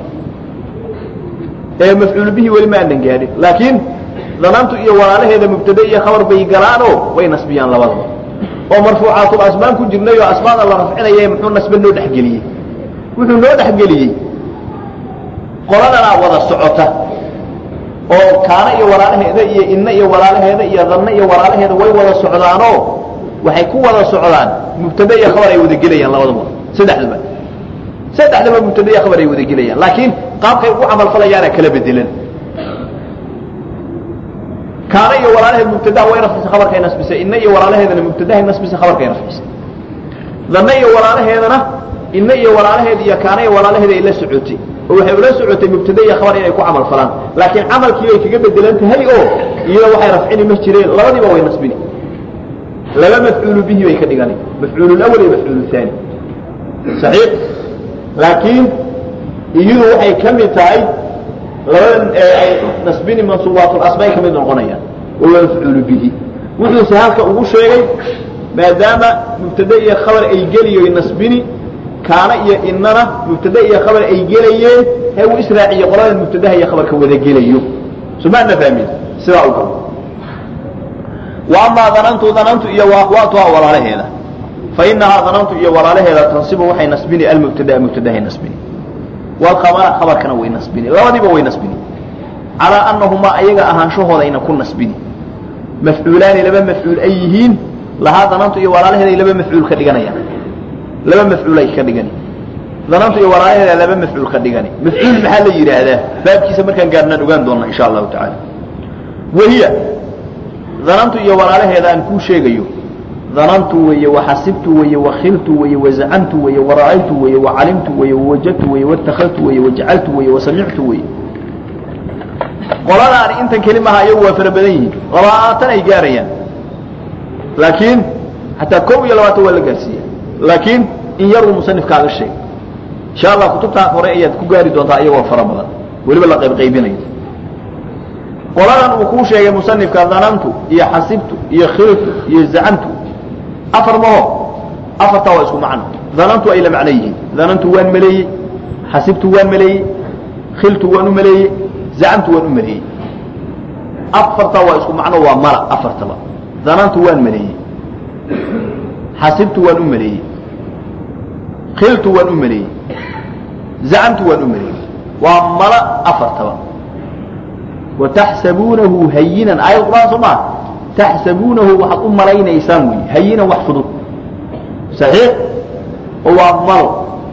Speaker 1: ee mafcuulu bihi weli maanan gaarin laakiin danantu iyo walaalaheeda mubtade iyo khabar bay galaanoo way nasbiyaan labadaba oo marfuucaatul asmaan ku jirnay oo asmaada la rafcinaya muxuu nasbe noo dhexgeliyey wuxuu noo dhexgeliyey qoladanaa wada socota oo kaana iyo walaalaheeda iyo inna iyo walaalaheeda iyo danna iyo walaalaheeda way wada socdaanoo waxay ku wada socdaan mubtade iyo khabar ay wada gelayaan labadaba saddexdaba saddexdaba mubtade iyo khabar ay wada gelayaan laakiin qaabkay ugu camalfalayaana kala bedelan kaana iyo walaalaheed mubtadaha way rafcisay khabarkay nasbisay inna iyo walaalaheedana mubtadahay nasbisay khabarkay rafcisay danna iyo walaalaheedana inna iyo walaalaheed iyo kaana iyo walaalaheed ay la socotay oo waxay ula socotay mubtade iyo khabar inay ku camal falaan laakiin camalkii bay kaga bedelan tahay oo iyada waxay rafcini ma jireen labadiiba way nasbini laba mafcuulu bihi bay ka dhigani mafcuulu lawal iyo mafcuulu haani saxiix laakiin iyadu waxay ka mid tahay labadan ay nasbini mansuubaatul-asmaay ka mid noqonayaan oo waa mafcuulu bihi wuxuuse halka ugu sheegay maadaama mubtade iyo khabar ay geliyo nasbini kaana iyo inana mubtade iyo khabar ay gelayeen ee uu israaciyo qolada mubtadaha iyo khabarka wada gelayo somaana fahmin sidaa u galo wa amaa danantu danantu iyo waakwaatuha walaalaheeda fa inahaa danantu iyo walaalaheeda tansibu waxay nasbini almubtadaa mubtadahay nasbini walkhabara khabarkana way nasbini labadiiba way nasbini calaa anahumaa ayaga ahaanshahoodayna ku nasbini mafcuulaani laba mafcuul ay yihiin lahaa danantu iyo walaalaheeda ay laba mafcuul ka dhiganayaan laba mafcuul ay ka dhigani danantu iyo walaalaheeda laba mafcuul ka dhigani mafcuul maxaa la yidhaahdaa baabkiisa markaan gaarnaan ogaan doona insha allahu tacaala wahiya danantu iyo walaalaheeda aan kuu sheegayo danantu weeye waxasibtu weeye wakhiltu weeye wazacamtu weeye wara'aytu weeye wacalimtu weeye wawajadtu weeye waاtakadtu weeye wajacaltu weeye wasamictu weeye qoladaani intan keli maha ayagu waa fara badan yihiin labaatan ay gaarayaan laakiin xataa kow iyo labaatan waa la gaarsiiya laakiin in yaruu musanifkaaga sheegay insha allah kutubtaa hore ayaad ku gaari doontaa iyagoo fara badan weliba la qaybqaybinayo qoladan uu kuu sheegay musanifka danantu iyo xasibtu iyo khiltu iyo zacamtu afar maho afartaa waa isku macno danantu ay la macno yihiin danantu waan maleeyey xasibtu waan maleeyey khiltu waan u maleeyey zacamtu waan u maleeyey afartaa waa isku macno waa mala afartaba danantu waan maleeyey xasibtu waan u maleeyey khiltu waan u maleeyey zacamtu waan u maleeyey waa mala afartaba wataxsabuunahu hayinan aayad quraan soo maa taxsabuunahu waxaad u malaynaysaan wey hayinan wax fudud saxiix oo waa malo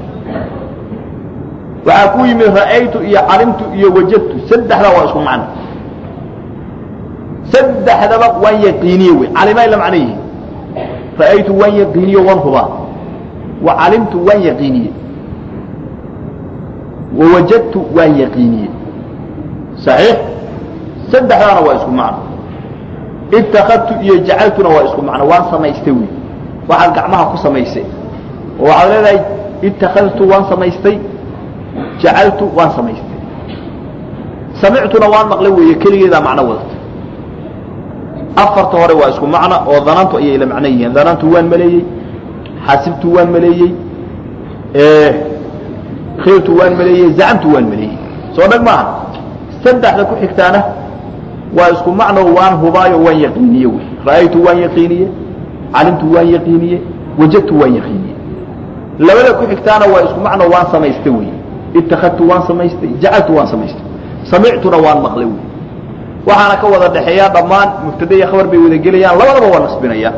Speaker 1: waxaa ku yimid ra'aytu iyo calimtu iyo wajadtu saddexdaa waa isku macno saddexdaba waan yaqiiniye wey calimay la macno yihiin ra'aytu waan yaqiiniye waan hubaa wa calimtu waan yaqiiniye wa wajadtu waan yaqiiniye saxiix saddexdaana waa isku macno itakadtu iyo jacaltuna waa isku macno waan samaystay wey waxaad gacmaha ku samaysay oo waxaad leedahay itakadtu waan samaystay jacaltu waan samaystay samictuna waan maqlay weeye keligeedaa macno wadata afarta hore waa isku macno oo danantu ayay la macno yihiin danantu waan maleeyey xasibtu waan maleeyey khiltu waan maleeyey zacamtu waan maleeyey soo dhag maaha saddexda ku xigtaana waa isku macno waan hubaayo waan yaqiiniye wey ra'aytu waan yaqiiniye calimtu waan yaqiiniye wajadtu waan yaqiiniye labada ku xigtaana waa isku macno waan samaystay wey itakadtu waan samaystay jacaltu waan samaystay samictuna waan maqlay wey waxaana ka wada dhexeeyaa dhammaan mubtada iyo khabar bay wada gelayaan labadaba waa nasbinayaan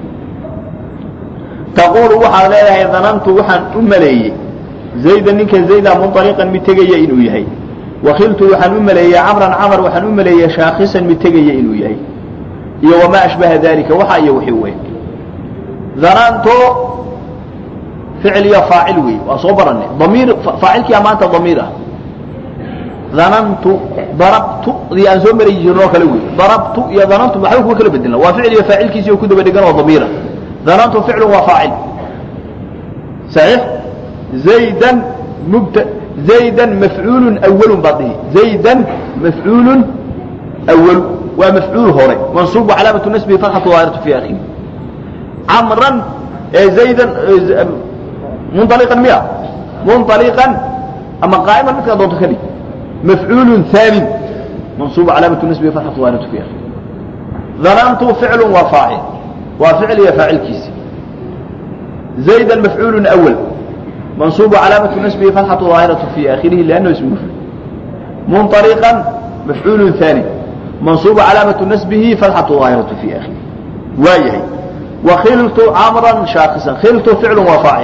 Speaker 1: taquulu waxaad leedahay danantu waxaan u maleeyey zayda ninka zayda munطaliqan mid tegaya inuu yahay wakiltu waxaan u maleeyey camran camar waxaan u maleeyey shaakisan mid tegaya inuu yahay iyo wamaa ashbaha dalika waxa iyo wixii wey dananto ficil iyo faacil wey waa soo baranay damiir faacilkiia maanta damiir ah danantu darabtu dii aan soo marayi jirno oo kale wey darabtu iyo danantu waxba kuma kala bedelna waa ficil iyo faacilkiisi oo ku daba dhegan oo damiira danantu ficlu waa faacil saxiix zaydan mubta zaydan mafcuulun awalun baad dhihi zaydan mafcuulun awalu waa mafcuul hore mansuub calaamatu nasbihi fatxatu daahiratu fi akhiri camran zaydan munطaliqan miya munطaliqan ama qaa'iman midkaa doonto ka dhig mafcuul ثaani mansuub calaamatu nasbihi fatxatu daahiratu fi akhiri danantu ficlu waa faacil waa ficil iyo faacilkiisi zaydan mafcuul awal منصوب علامة نسبه فتحة ظاهرة في آخره لأنه اسم مفرد منطلقا مفعول ثاني منصوب علامة نسبه فتحة ظاهرة في آخره وايه وخلت عمرا شاخصا خلت فعل وفاعل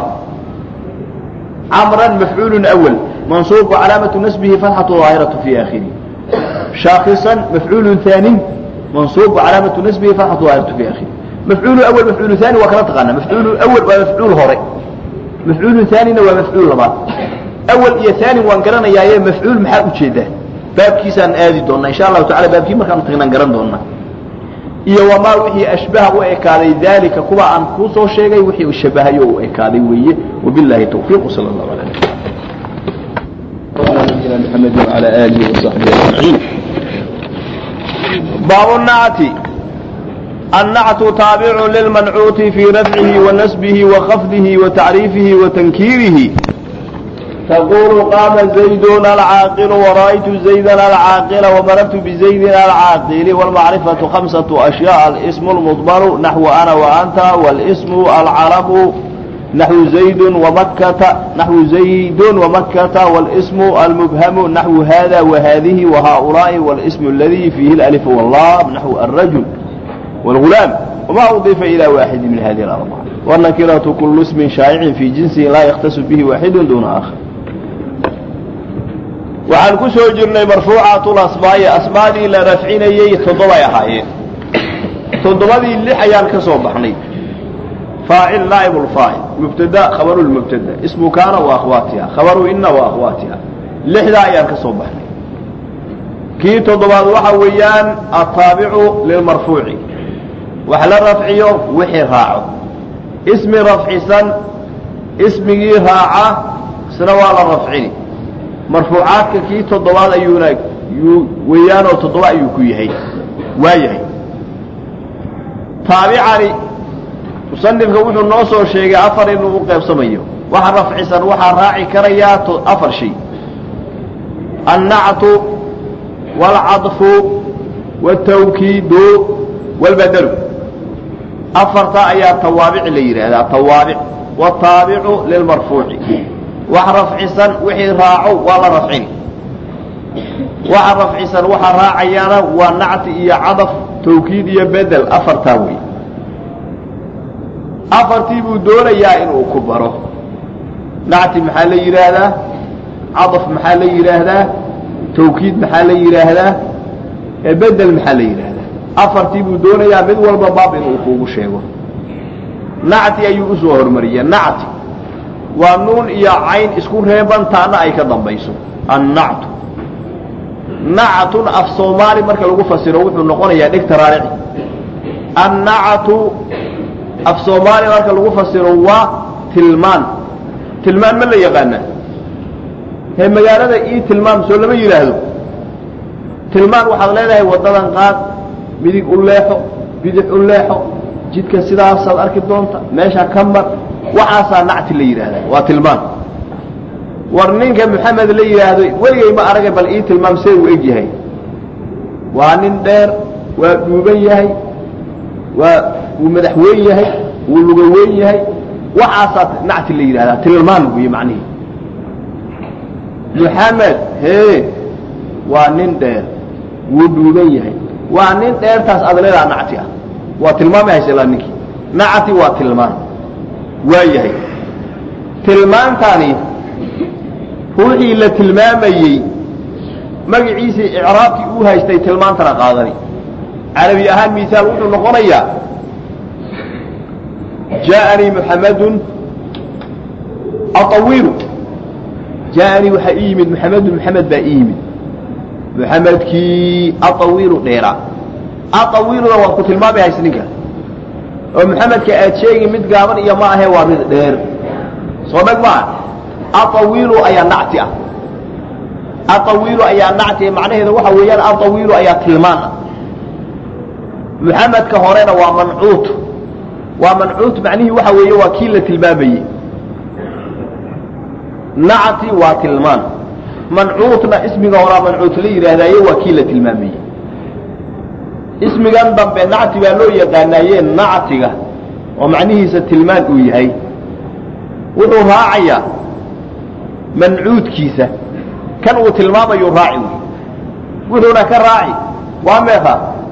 Speaker 1: عمرا مفعول أول منصوب علامة نسبه فتحة ظاهرة في آخره شاخصا مفعول ثاني منصوب علامة نسبه فتحة ظاهرة في آخره مفعول أول مفعول ثاني وكلا تغنى مفعول أول ومفعول هوري mafcuulu aanina waa mafcuul labaad awal iyo aani waan garanayaaye mafcuul maxaa ujeedaa baabkiisaan aadi doonaa insha allahu tacala baabkii markaanu tagnaan garan doonaa iyo wamaa wixii ashbaha u ekaaday daalika kuwa aan kuu soo sheegay wixii shabahayo u ekaaday weeye wabilahi tawfiiq sal allahu ala nabiyina mxamedi wala alihi wasaxbihi ajmaciin baabu nacti النعت تابع للمنعوت في رفعه ونسبه وخفضه وتعريفه وتنكيره تقول قام زيد العاقل ورأيت زيدا العاقل ومررت بزيد العاقل والمعرفة خمسة أشياء الاسم المضمر نحو أنا وأنت والاسم العرب نحو زيد ومكة نحو زيد ومكة والاسم المبهم نحو هذا وهذه وهؤلاء والاسم الذي فيه الألف واللام نحو الرجل والغلام وما أضيف إلى واحد من هذه الأربعة والنكرة كل اسم شائع في جنسه لا يختص به واحد دون آخر waxaan ku soo jirnay marfuucatul asmaa'i asmaadii la rafcinayey toddobay ahaayeen toddobadii lix ayaan ka soo baxnay faacil naa'ib lfaacil mubtada khabaru lmubtada ismu kaana wa akhwaatiha khabaru ina wa akhwaatiha lixdaa ayaan ka soo baxnay kii toddobaad waxa weeyaan ataabicu lilmarfuuci wax la rafciyo wixii raaco ismi rafcisan ismigii raaca isna waa la rafcini marfuucaadka kii toddobaad ayuuna yuu weeyaanoo toddoba ayuu ku yahay waa yahay taabicani musanifka wuxuu noo soo sheegay afar inuu u qaybsamayo waxa rafcisan waxaa raaci karayaa afar shay annactu waalcadfu waaltawkiidu waalbadalu afartaa ayaa tawaabic la yidhaahdaa tawaabic wataabicu lilmarfuuci wax rafcisan wixii raaco waa la rafcini waxa rafcisan waxa raacayaana waa nacti iyo cadaf tawkiid iyo bedel afartaa wey afartii buu doonayaa inuu ku baro nacti maxaa la yidhaahdaa cadaf maxaa la yidhaahdaa tawkiid maxaa la yidhaahdaa bedel maxaa la yidhaahdaa afartii buu doonayaa mid walba baab inuu kuugu sheego nacti ayuu usoo hormariyey nacti waa nuun iyo cayn isku reeban taana ay ka dambayso annactu nactun af soomaali marka lagu fasiro wuxuu noqonayaa dhegta raarici annactu af soomaali marka lagu fasiro waa tilmaan tilmaan ma la yaqaana hee magaalada ii tilmaam soo lama yidhaahdo tilmaan waxaad leedahay waddadan qaad midig u leexo bidix u leexo jidka sidaasaad arki doonta meesha ka mar waxaasaa nacti la yidhaahdaa waa tilmaan war ninka maxamed la yidhaahdo weligay ma aragay bal ii tilmaam see uu eg yahay waa nin dheer waa dhuuban yahay waa wuu madax weyn yahay wuu luga weyn yahay waxaasaa nacti la yidhahdaa tilmaan buy macnihi muxamed hee waa nin dheer wuu dhuuban yahay waa nin dheertaas aad leedaha nacti ah waa tilmaamay hayselaa ninkii nacti waa tilmaan waa yahay tilmaantani ruuxii la tilmaamayey magaciisii icraabkii uu haystay tilmaantana qaadani carabi ahaan misaal wuxuu noqonayaa jaaءanii muxamadun aawilu jaaءanii waxaa ii yimid muxamedun muxamed baa ii yimid muxamedkii aawilu dheeraa aawiluna waa ku tilmaamay hays ninka oo muxamedka aad sheegi mid gaaban iyo ma ahe waa mid dheer soo dheg maa aawilu ayaa nacti ah aawilu ayaa nacti macnaheeda waxa weeyaan aawilu ayaa tilmaan ah muxamedka horena waa mancuut waa mancuut macnihii waxa weeye waa kii la tilmaamayey nacti waa tilmaan mancuutna ismiga horaa mancuut la yidhaahdaaye waa kii la tilmaamayey ismigan dambe nacti baa loo yaqaanaaye nactiga oo macnihiisa tilmaan uu yahay wuxuu raacayaa mancuudkiisa kan uu tilmaamayu raaci wey wuxuuna ka raaci waa meeqa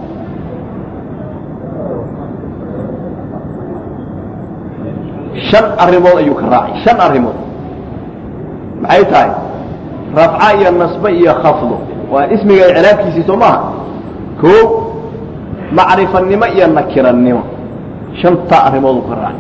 Speaker 1: shan arrimood ayuu ka raaci shan arrimood maxay tahay rafca iyo nasbe iyo khafdo waa ismiga icraabkiisii soo maaha koo macrifanimo iyo nakirannimo shantaa arrimood uu ka raaci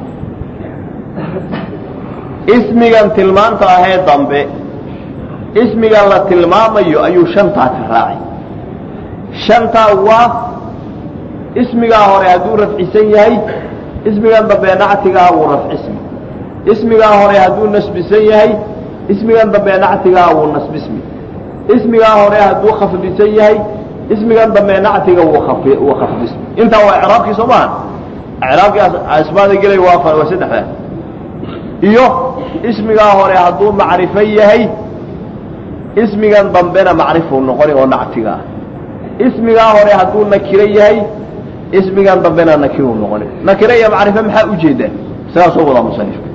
Speaker 1: ismigan tilmaanta ahee dambe ismigan la tilmaamayo ayuu shantaa ka raaci shantaa waa ismigaa hore hadduu rafcisan yahay ismigan dambe nactigaa wuu rafcismi ismigaa hore hadduu nasbisan yahay ismigan dambe nactigaa wuu nasbismi ismigaa hore hadduu khafdisan yahay ismigan dambe nactiga wuu wuu khafdismi intaa waa icraabkii soo maaha icraabkii asmaada gelay waa waa saddexdaa iyo ismigaa hore hadduu macrifo yahay ismigan dambena macrifuu noqoni oo nactiga ah ismigaa hore hadduu nakiro yahay ismigan dambena nakiruu noqoni nakiro iyo macrifo maxaa ujeedaa sidaa soo wadaa musanifku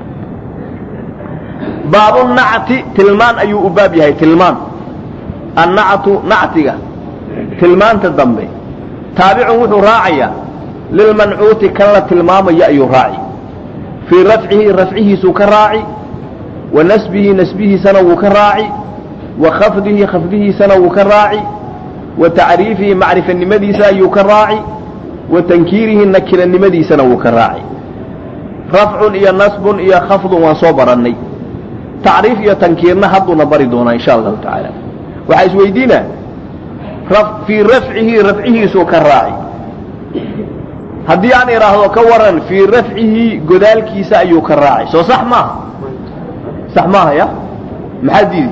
Speaker 1: baabu nacti tilmaan ayuu u baab yahay tilmaan annactu nactiga tilmaanta dambe taabicun wuxuu raacayaa lilmancuuti kan la tilmaamaya ayuu raaci fii rafcihi rafcihiisuu ka raaci wa nasbihi nasbihiisana wuu ka raaci wa khafdihi khafdihiisana wuu ka raaci wa tacriifihi macrifanimadiisa ayuu ka raaci wa tankiirihi nakiranimadiisana wuu ka raaci rafcun iyo nasbun iyo khafdun waan soo barannay tacriif iyo tankiirna hadduuna bari doonaa insha allahu tacaala waxaa isweydiina fii rafcihi rafcihiisuu ka raaci haddii aan idhaahdo ka waran fii rafcihi godaalkiisa ayuu ka raaci soo sax maaha sax maaha ya maxaa diidi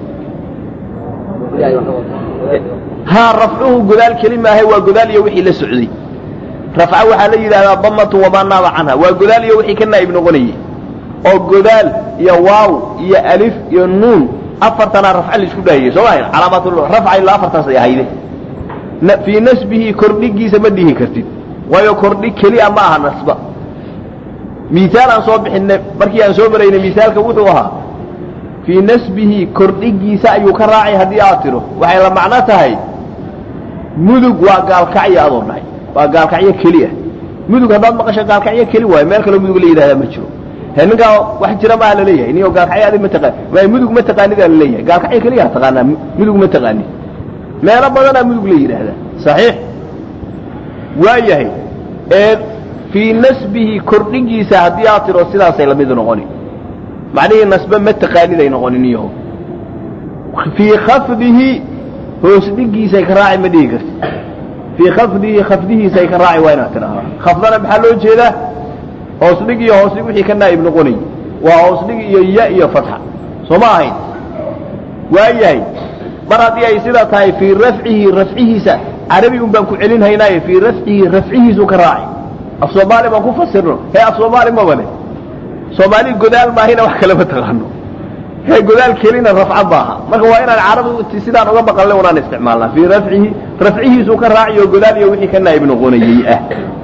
Speaker 1: haa rafcuhu godaal keli maahay waa godaal iyo wixii la socday rafca waxaa la yidhahdaa damatun wamaa naaba canha waa godaal iyo wixii ka naa'ib noqonayey oo godaal iyo waaw iyo alif iyo nuun afartanaa rafca laisku dhaahiyey soo maa calaamaatulrafca ilaa afartaas ay ahayde fii nasbihi kordhigiisa ma dhihi kartid waayo kordhi kelia ma aha nasba miaal aan soo bixinay markii aan soo maraynay miaalka wuxuu ahaa fii nasbihi kordhigiisa ayuu ka raacay haddii aad tiro waxay la macno tahay mudug waa gaalkacyo adoo dhahay waa gaalkacyo keliya mudug haddaad maqasho gaalkacyo keli waayo meel kaloo mudug la yidhahdaa ma jiro he ninkaa wax jira maa laleeyahay niyo gaalkacyo adi ma taqaan waay mudug ma taqaanidaa laleeyahay gaalkacyo keliyaa taqaanaa mudug ma taqaani meelo badanaa mudug la yidhaahdaa saxiix waa yahay ee fii nasbihi kordhigiisa haddii aad tiro sidaasay lamid noqoni macnihii nasbe ma taqaaniday noqonin iyaho fii khafdihi hoos dhigiisay ka raaci ma dhihi karti fii khafdihi khafdihiisay ka raaci waa inaad tidhahdaa khafdana maxaa loo jeedaa hoos dhig iyo hoos dhig wixii ka naa'ib noqonay waa hoos dhig iyo ya iyo fatxa soo ma ahayn waa yahay mar haddii ay sidaa tahay fii rafcihi rafcihiisa carabi un baan ku celin haynaaye fii rafcihi rafcihiisu ka raaci af soomaali baan ku fasirno hee af soomaali mabale soomaali godaal maahina wax kale ma taqaano hee godaal kelina rafca maaha marka waa inaan carabi sidaan uga maqalnay unaan isticmaalnaa fii rafcihi rafcihiisu ka raaci oo godaal iyo wixii ka naa'ib noqonayey ah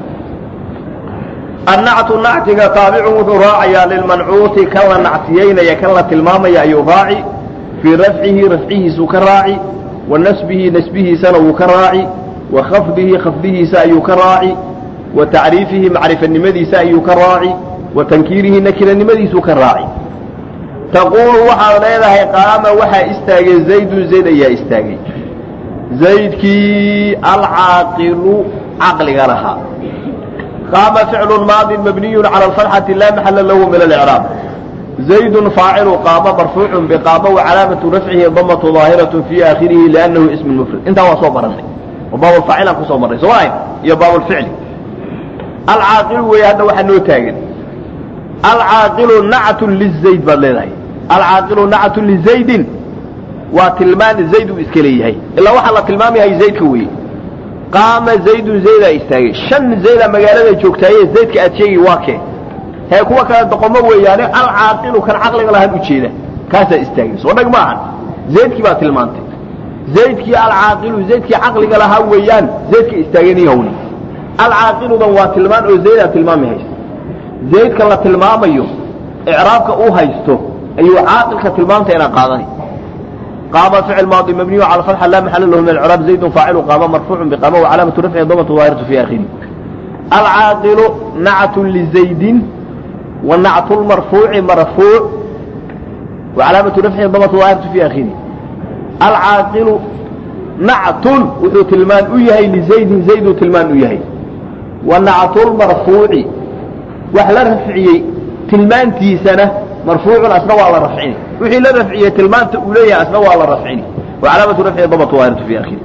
Speaker 1: annactu nactiga taabicun wuxuu raacayaa lilmancuuti kan la nactiyeynaya kan la tilmaamaya ayuu raaci fii rafcihi rafcihiisuu ka raaci wa nasbihi nasbihiisana wuu ka raaci wa khafdihi khafdihiisa ayuu ka raaci wa tacriifihi macrifanimadiisa ayuu ka raaci wa tankiirihi nakiranimadiisuu ka raaci taquulu waxaad leedahay qaama waxaa istaagay zaydun zayd ayaa istaagay zaydkii alcaaqilu caqliga lahaa qaama ficlu maadi mabniyu cala alfatxati laa maxala lahu min alicraab zaydun faacilu qaama marfuucun biqaama wacalaamatu rafcihi damatu daahiratu fii aakhirihi liannahu ismu mufrad intaa waa soo baranay oo baabulfaacilaan kusoo marray soo maahayn iyo baabulficli alcaaqilu weeye hadda waxaa noo taagan alcaaqilu nactun lizayd baad leedahay alcaaqilu nactun lizaydin waa tilmaan zayd uu iska leeyahay ilaa waxaa la tilmaamayahay zaydka weeye qaama zaydun zaydaa istaagay shan zaydaa magaalada joogtaaye zaydka aad sheegi waa kee hee kuwa kale doqomo weeyaane alcaaqilu kan caqliga lahaan ujeeda kaasaa istaagay soo dhag maahan zaydkii baa tilmaantay zaydkii alcaaqilu zaydkii caqliga lahaa weeyaan zaydka istaagani hawni alcaaqiludan waa tilmaan oo zaydaa tilmaami haysta zaydka la tilmaamayo icraabka uu haysto ayuu caaqilka tilmaamta inaan qaadanay qaama ficil maadi mabniyu cala fatxa laa maxala lahu min alcraab zaydun faacilu qaama marfuucun biqaama wacalaamatu rafcihi damatu daahiratu fi aakhiri alcaaqilu nactun lizaydin wa nactu lmarfuuci marfuuc wacalaamatu rafcihi damatu daahiratu fi aakhiri alcaaqilu nactun wuxuu tilmaan u yahay lizaydin zayduu tilmaan u yahay wa nactu lmarfuuci wax la rafciyey tilmaantiisana marfuucun asna waa la rafcini wixii la rafciyey tilmaanta uu leeyahay asna waa la rafcini wacalaamatu rafcihi damatu daahiratu fi aakhiri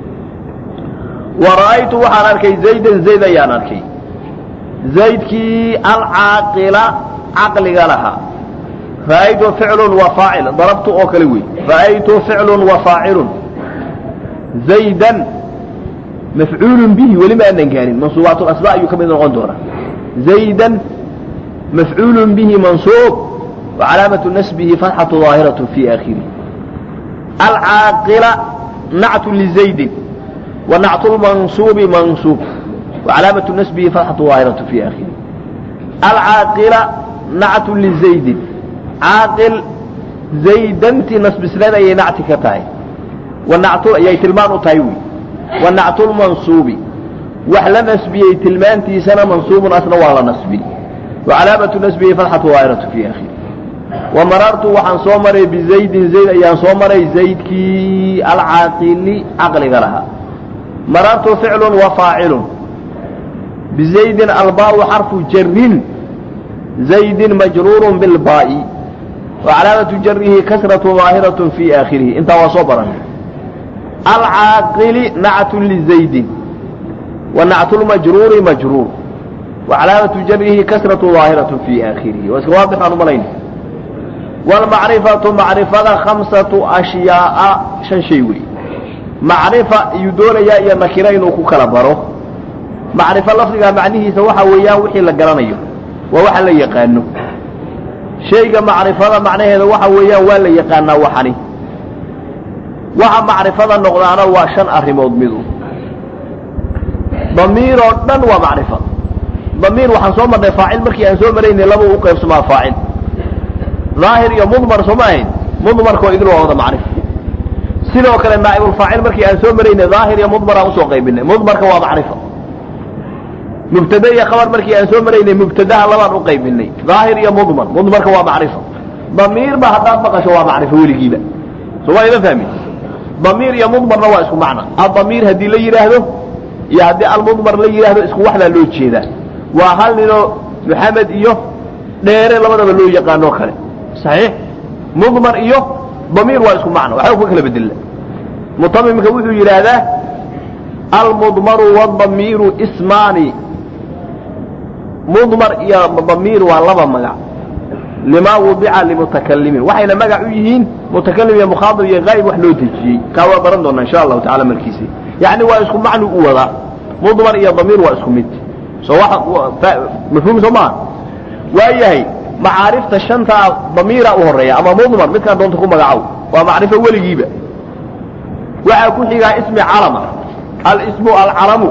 Speaker 1: wa ra'aytu waxaan arkay zaydan zayd ayaan arkay zaydkii alcaaqila caqliga lahaa ra'aytu ficlun wa faacil darabtu oo kale wey ra'aytu ficlun wa faacilun zaydan mafcuulun bihi weli ma aanan gaarin mansuubaat asba ayuu ka mid noqon doonaa zaydan mafcuulun bihi mansuub وcalaamaة nasbihi fatxaة ظaahiraة fi aakhirih alcaaqila nactu lizaydin wa nactu lmansuubi mansuub وcalaamaةu nasbihi fatxaة ظaahiraة fi aakhirih alcaaqila nactu lizaydin caaqil zaydantii nasbisneed ayay nacti ka tahay ayay tilmaan u tahay wy wa nactu lmansuubi wax la nasbiyey tilmaantiisana mansuubun asna waa la nasbi وcalaamaةu nasbihi fatxaة ظaahiraة fi aakhirih wamarartu waxaan soo maray bizaydin zayd ayaan soo maray zaydkii alcaaqili caqliga lahaa marartu ficlun wa faacilun bizaydin albaau xarfu jarin zaydin majruurun bilbaa'i wa calaamatu jarihi kasratu ظaahiraة fi aakhirihi intaa waa soo baranay alcaaqili nactun lizaydin wa nactu lmajruuri majruur wa calaamatu jarihi kasratu ظaahiraة fi aakhirihi waa iska waadix aan umalayn wlmacrifatu macrifada khamsatu ashyaa'a shan shay wey macrifa iyuu doonayaa iyo nakiro inuu ku kala baro macrifo lafdiga macnihiisa waxa weeyaan wixii la garanayo waa waxa la yaqaano shayga macrifada macnaheeda waxa weeyaan waa la yaqaanaa waxani waxa macrifada noqdaana waa shan arrimood midu damiiroo dhan waa macrifa damiir waxaan soo marnay faacil markii aan soo maraynay laba u qaybsamaa faacil daahir iyo mudmar sooma ahayn mudmarkoo idil waa wada macrif sidoo kale naa'ibulfaacil markii aan soo maraynay daahir iyo mudmar aan usoo qaybinay mudmarka waa macrifa mubtade iyo khabar markii aan soo maraynay mubtadaha labaan u qaybinay daahir iyo mudmar mudmarka waa macrifa damiirba haddaad maqasho waa macrifo weligiiba sooma ima fahmin damiir iyo mudmarna waa isku macna adamiir haddii la yidhaahdo iyo haddii almudmar la yidhaahdo isku waxdaa loo jeedaa waa hal ninoo maxamed iyo dheere labadaba loo yaqaanoo kale saxiix mudmar iyo damiir waa isku macno waxba ka kala bedella mutamimka wuxuu yidhaahdaa almudmaru waadamiiru ismaani mudmar iyo damiir waa laba magac limaa wudica limutakalimin waxayna magac u yihiin mutakalim iyo mukhaadib iyo haa'ib wax loo dejiyey kaa waa baran doonaa insha allahu tacala markiisi yacni waa isku macnu u wadaa mudmar iyo damiir waa isku mid so mafhuum soo maa waayahay macaarifta shantaa damiira u horeeya ama mudmar midkaan doonta ku magacow waa macrifo weligiiba waxaa ku xigaa ismi calama alismu alcalamu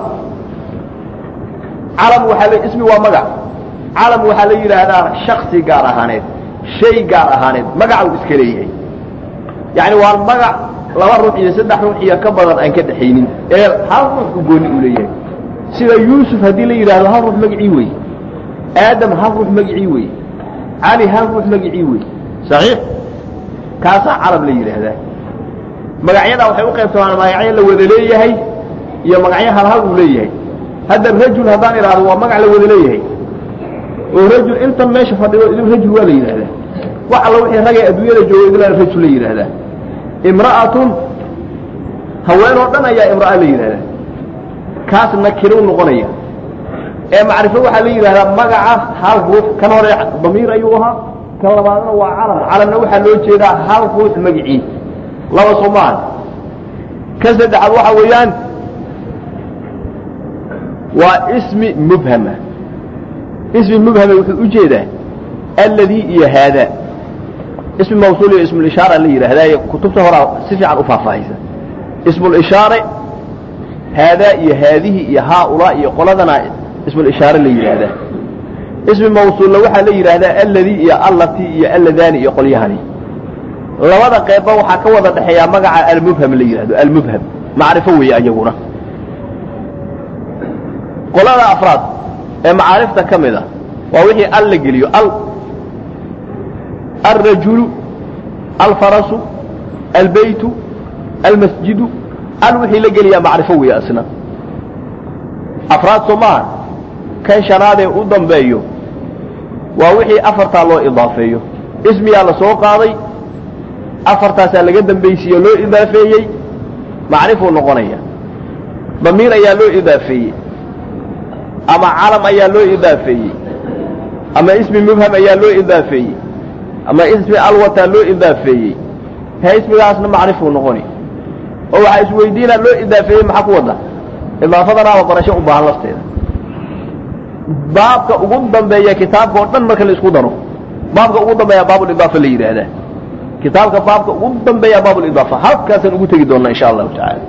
Speaker 1: calam waaa ismi waa magac calam waxaa la yidhaahdaa shaksi gaar ahaaneed shay gaar ahaaneed magacuu iska leeyahay yani waa magac laba ruux iyo saddex ruux iyo ka badan aan ka dhexaynin ee hal ruux u gooni u leeyahay sida yuusuf haddii la yidhaahdo hal ruux magicii wey aadam hal ruux magicii wey cali hal ruux magicii wey saxiix kaasaa calam la yidhaahdaa magacyadaa waxay u qaybsamaan magacyo la wada leeyahay iyo magacyo hal hal uu leeyahay hadda rajul haddaan idhaahdo waa magac la wada leeyahay oo rajul intan meesha fadhido idin rajul waa la yidhahdaa wax alla wixii ragay adduunyada jooga idilaa rajul la yidhaahdaa imra'atun haween oo dhan ayaa imra'a la yidhahdaa kaas nakiruu noqonaya ee macrifo waxaa la yidhahdaa magaca hal ruux kan hore damiir ayuu ahaa kan labaadna waa calam calamna waxaa loo jeedaa hal ruux magicii laba soomaal kan saddexaad waxa weeyaan waa ismi mubhama ismi mubhame wuxuu u jeedaa alladii iyo haada ismi mawsuul iyo ismulishaara la yidhaahdaa kutubta horaa si fiican u faahfaahaysa ismulishaare haadaa iyo haadihi iyo haaulaa iyo qoladana ismulishaare la yidhaahdaa ismi mawsuulla waxaa la yidhaahdaa alladii iyo allatii iyo alladaani iyo qolyahani labada qeybba waxaa ka wada dhexeeyaa magaca almubham la yidhahdo almubham macrifo weeye ayaguna qolada afraad ee macaarifta ka mid a waa wixii al la geliyo al alrajulu alfarasu albeytu almasjidu al wixii la geliyaa macrifo weeye asna afraad soo maaha kan shanaadee u dambeeyo waa wixii afartaa loo idaafeeyo ismiyaa la soo qaaday afartaasaa laga dambaysiiyo loo idaafeeyey macrifuu noqonaya damiir ayaa loo idaafeeyey ama calam ayaa loo idaafeeyey ama ismi mubham ayaa loo idaafeeyey ama ismi alwataa loo idaafeeyey he ismigaasna macrifuu noqoni oo waxaa isweydiinaa loo idaafeeyey maxaa ku wada idaafadanaaba barasho u baahan lafteeda baabka ugu dambeeya kitaabka oo dhan marka la isku daro baabka ugu dambeeya baabulidaafa la yidhaahdaa kitaabka baabka ugu dambeeya baabulidaafa halkaasaan ugu tegi doonaa insha allahu tacaala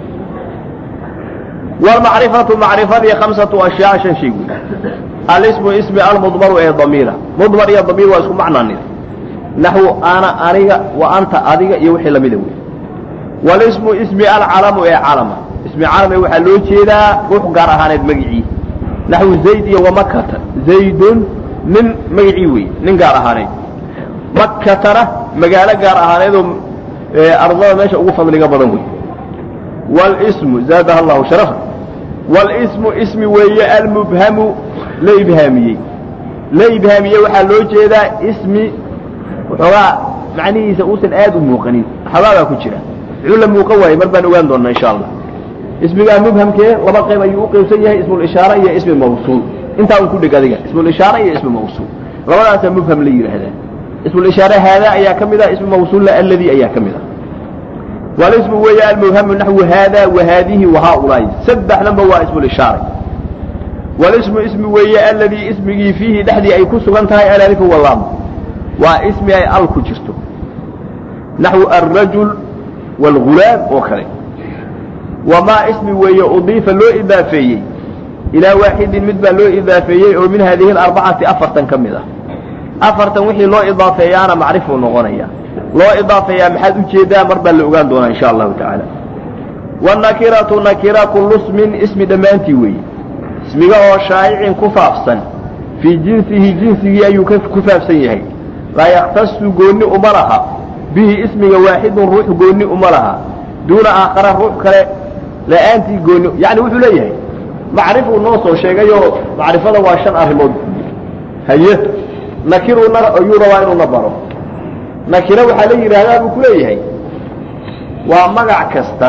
Speaker 1: wlmacrifatu macrifadii hamsatu ashyaa shan shay wey alismu ismi almudmaru ee damiira mudmar iyo damiir waa isku macnaanid naxwu ana aniga wa anta adiga iyo wixii lamida wey walismu ismi alcalamu ee calama ismi calame waxaa loo jeedaa ruux gaar ahaaneed magicii naxwu zayd iyo wamakata zaydun nin magicii wey nin gaar ahaaneed makatana magaalo gaar ahaaneedoo ardada meesha ugu fadliga badan wey wlsmu zaadaha allahu sharafa walismu ismi weeye almubhamu la ibhaamiyey la ibhaamiyey waxaa loo jeedaa ismi waxoogaa macnihiisa uusan aad u muuqanin xabaagaa ku jira muxuu la muuqan waayey mar baan ogaan doonaa insha allah ismigaa mubhamkee laba qayb ayuu u qaybsan yahay ismulishaare iyo ismi mawsuul intaa un ku dhig adiga ismulishaare iyo ismi mawsuul labadaasaa mubham la yidhaahdaa ismulishaare haadaa ayaa ka mid ah ismi mawsuulla alladii ayaa ka mid ah walismu weeye almubhamu naxwu haada wahaadihi wahaaulaa'i saddexdanba waa ismulishaare walismu ismi weeye alladii ismigii fiihi dhexdii ay ku sugan tahay alalifu walaam waa ismi ay al ku jirto naxwu alrajul wاlgulaam oo kale wamaa ismi weeye udiifa loo idaafeeyey ilaa waaxidin mid baa loo idaafeeyey oo min haadihi alarbacati afartan ka mid ah afartan wixii loo idaafeeyaana macrifuu noqonaya loo idaafeeyaa maxaad ujeedaa mar baa la ogaan doonaa insha allahu tacaala wanakiratu nakira kullu smin ismi dhammaantii weeye ismiga oo shaa'icin ku faafsan fii jinsihi jinsigii ayuu ku faafsan yahay laa yakhtasu goonni uma laha bihi ismiga waaxidun ruux goonni uma laha duuna aakhara ruux kale la'aantii goonni yacni wuxuu leeyahay macrifuu noo soo sheegayoo macrifada waa shan arrimood haye nakiruna ayuu rabaa inuuna baro nakira waxaa la yidhaahdaa buu ku leeyahay waa magac kasta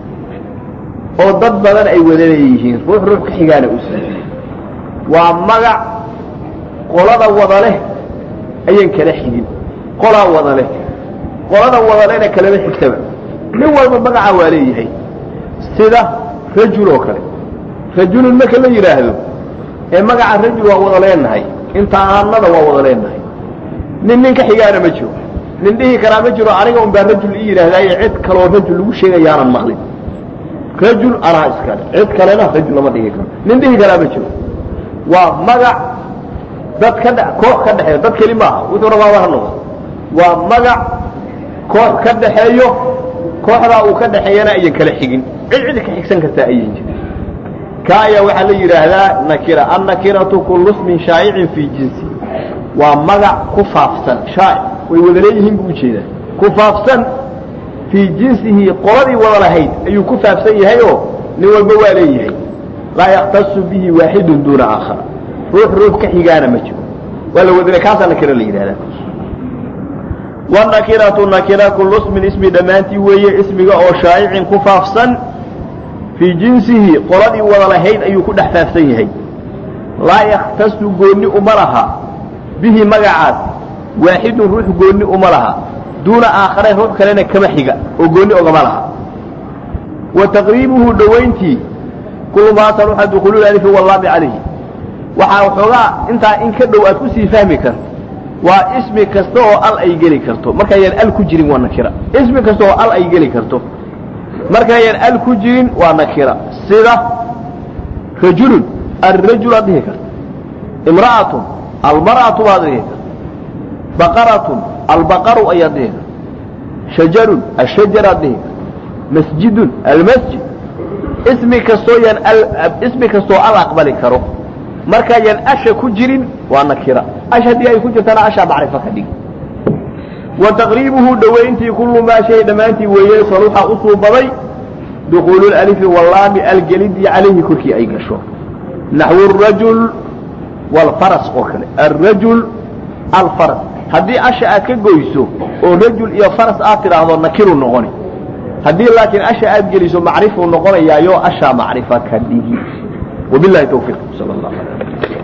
Speaker 1: oo dad badan ay wada leeyihiin ruux ruux ka xigaana u siiy waa magac qolada wada leh ayaan kala xigin qolaa wada leh qolada wada lehna kalama xigtaba nin walba magaca waa leeyahay sida rajul oo kale rajulun marka la yidhaahdo ee magaca rajul waa wada leenahay intaanada waa wada leenahay nin nin ka xigaana ma jiro nin dhihi karaa ma jiro aniga un baa rajul ii yidhaahdaaye cid kaloo rajul lagu sheegayaanan maqlin rajul anaa iskale cid kalena rajul lama dhigi karo nin dhihi karaa ma jiro waa magac dad ka dhe koox ka dhexeeyo dad keli maaha wuxuu rabaa waa noqdo waa magac koox ka dhaxeeyo kooxdaa uu ka dhaxeeyana ayan kala xigin cid cid ka xigsan kartaa ayan jirin ka ayaa waxaa la yidhaahdaa nakira annakiratu kullu smin shaa'icin fii jinsi waa magac ku faafsan shaa'ic way wada leeyihiin buu ujeedaa ku faafsan fii jinsihi qoladii wada lahayd ayuu ku faafsan yahay oo nin walba waa leeyahay laa yaktasu bihi waaxidun duuna aakhar ruux ruux ka xigaana ma jiro waa la wadale kaasaa nakira la yidhahdaa wanakiratu nakira kullu smin ismi dhammaantii weeye ismiga oo shaa'icin ku faafsan fii jinsihi qoladii wada lahayd ayuu ku dhex faafsan yahay laa yakhtasu goonni uma laha bihi magacaas waaxidun ruux goonni uma laha duuna aakhare ruux kalena kama xiga oo goonni ogama laha wa taqriibuhu dhowayntii kullu maa taluxa dukuulu alifi wallaabi calayhi waxaa waxoogaa intaa in ka dhow aad kusii fahmi karto waa ismi kasta oo al ay geli karto markaayaan al ku jirin waa nakira ismi kasta oo al ay geli karto markaayaan al ku jirin waa nakira sida rajulun alrajul aad dhihi karto imra'atun almar'atu baad dhihi karto baqaratun albaqaru ayaad dhihi karto shajarun ashajar aad dhihi karto masjidun almasjid ismi kastoo yaan ismi kastoo al aqbali karo markaayaan asha ku jirin waa nakira ash haddii ay ku jirtana ashaa macrifo ka dhig wa taqriibuhu dhowayntii kullu maa shay dhammaantii weeye saluxa u suubaday dukuulu lalifi wallaami algelidii calayhi korkii ay gasho naxwu arajul waalfaras oo kale alrajul alfaras haddii asha aad ka goyso oo rajul iyo faras aad tidhaahdo nakiru noqoni haddii laakiin asha aad geliso macrifuu noqonayaayo ashaa macrifa ka dhigi wabilahi tawfiiq sal allah alay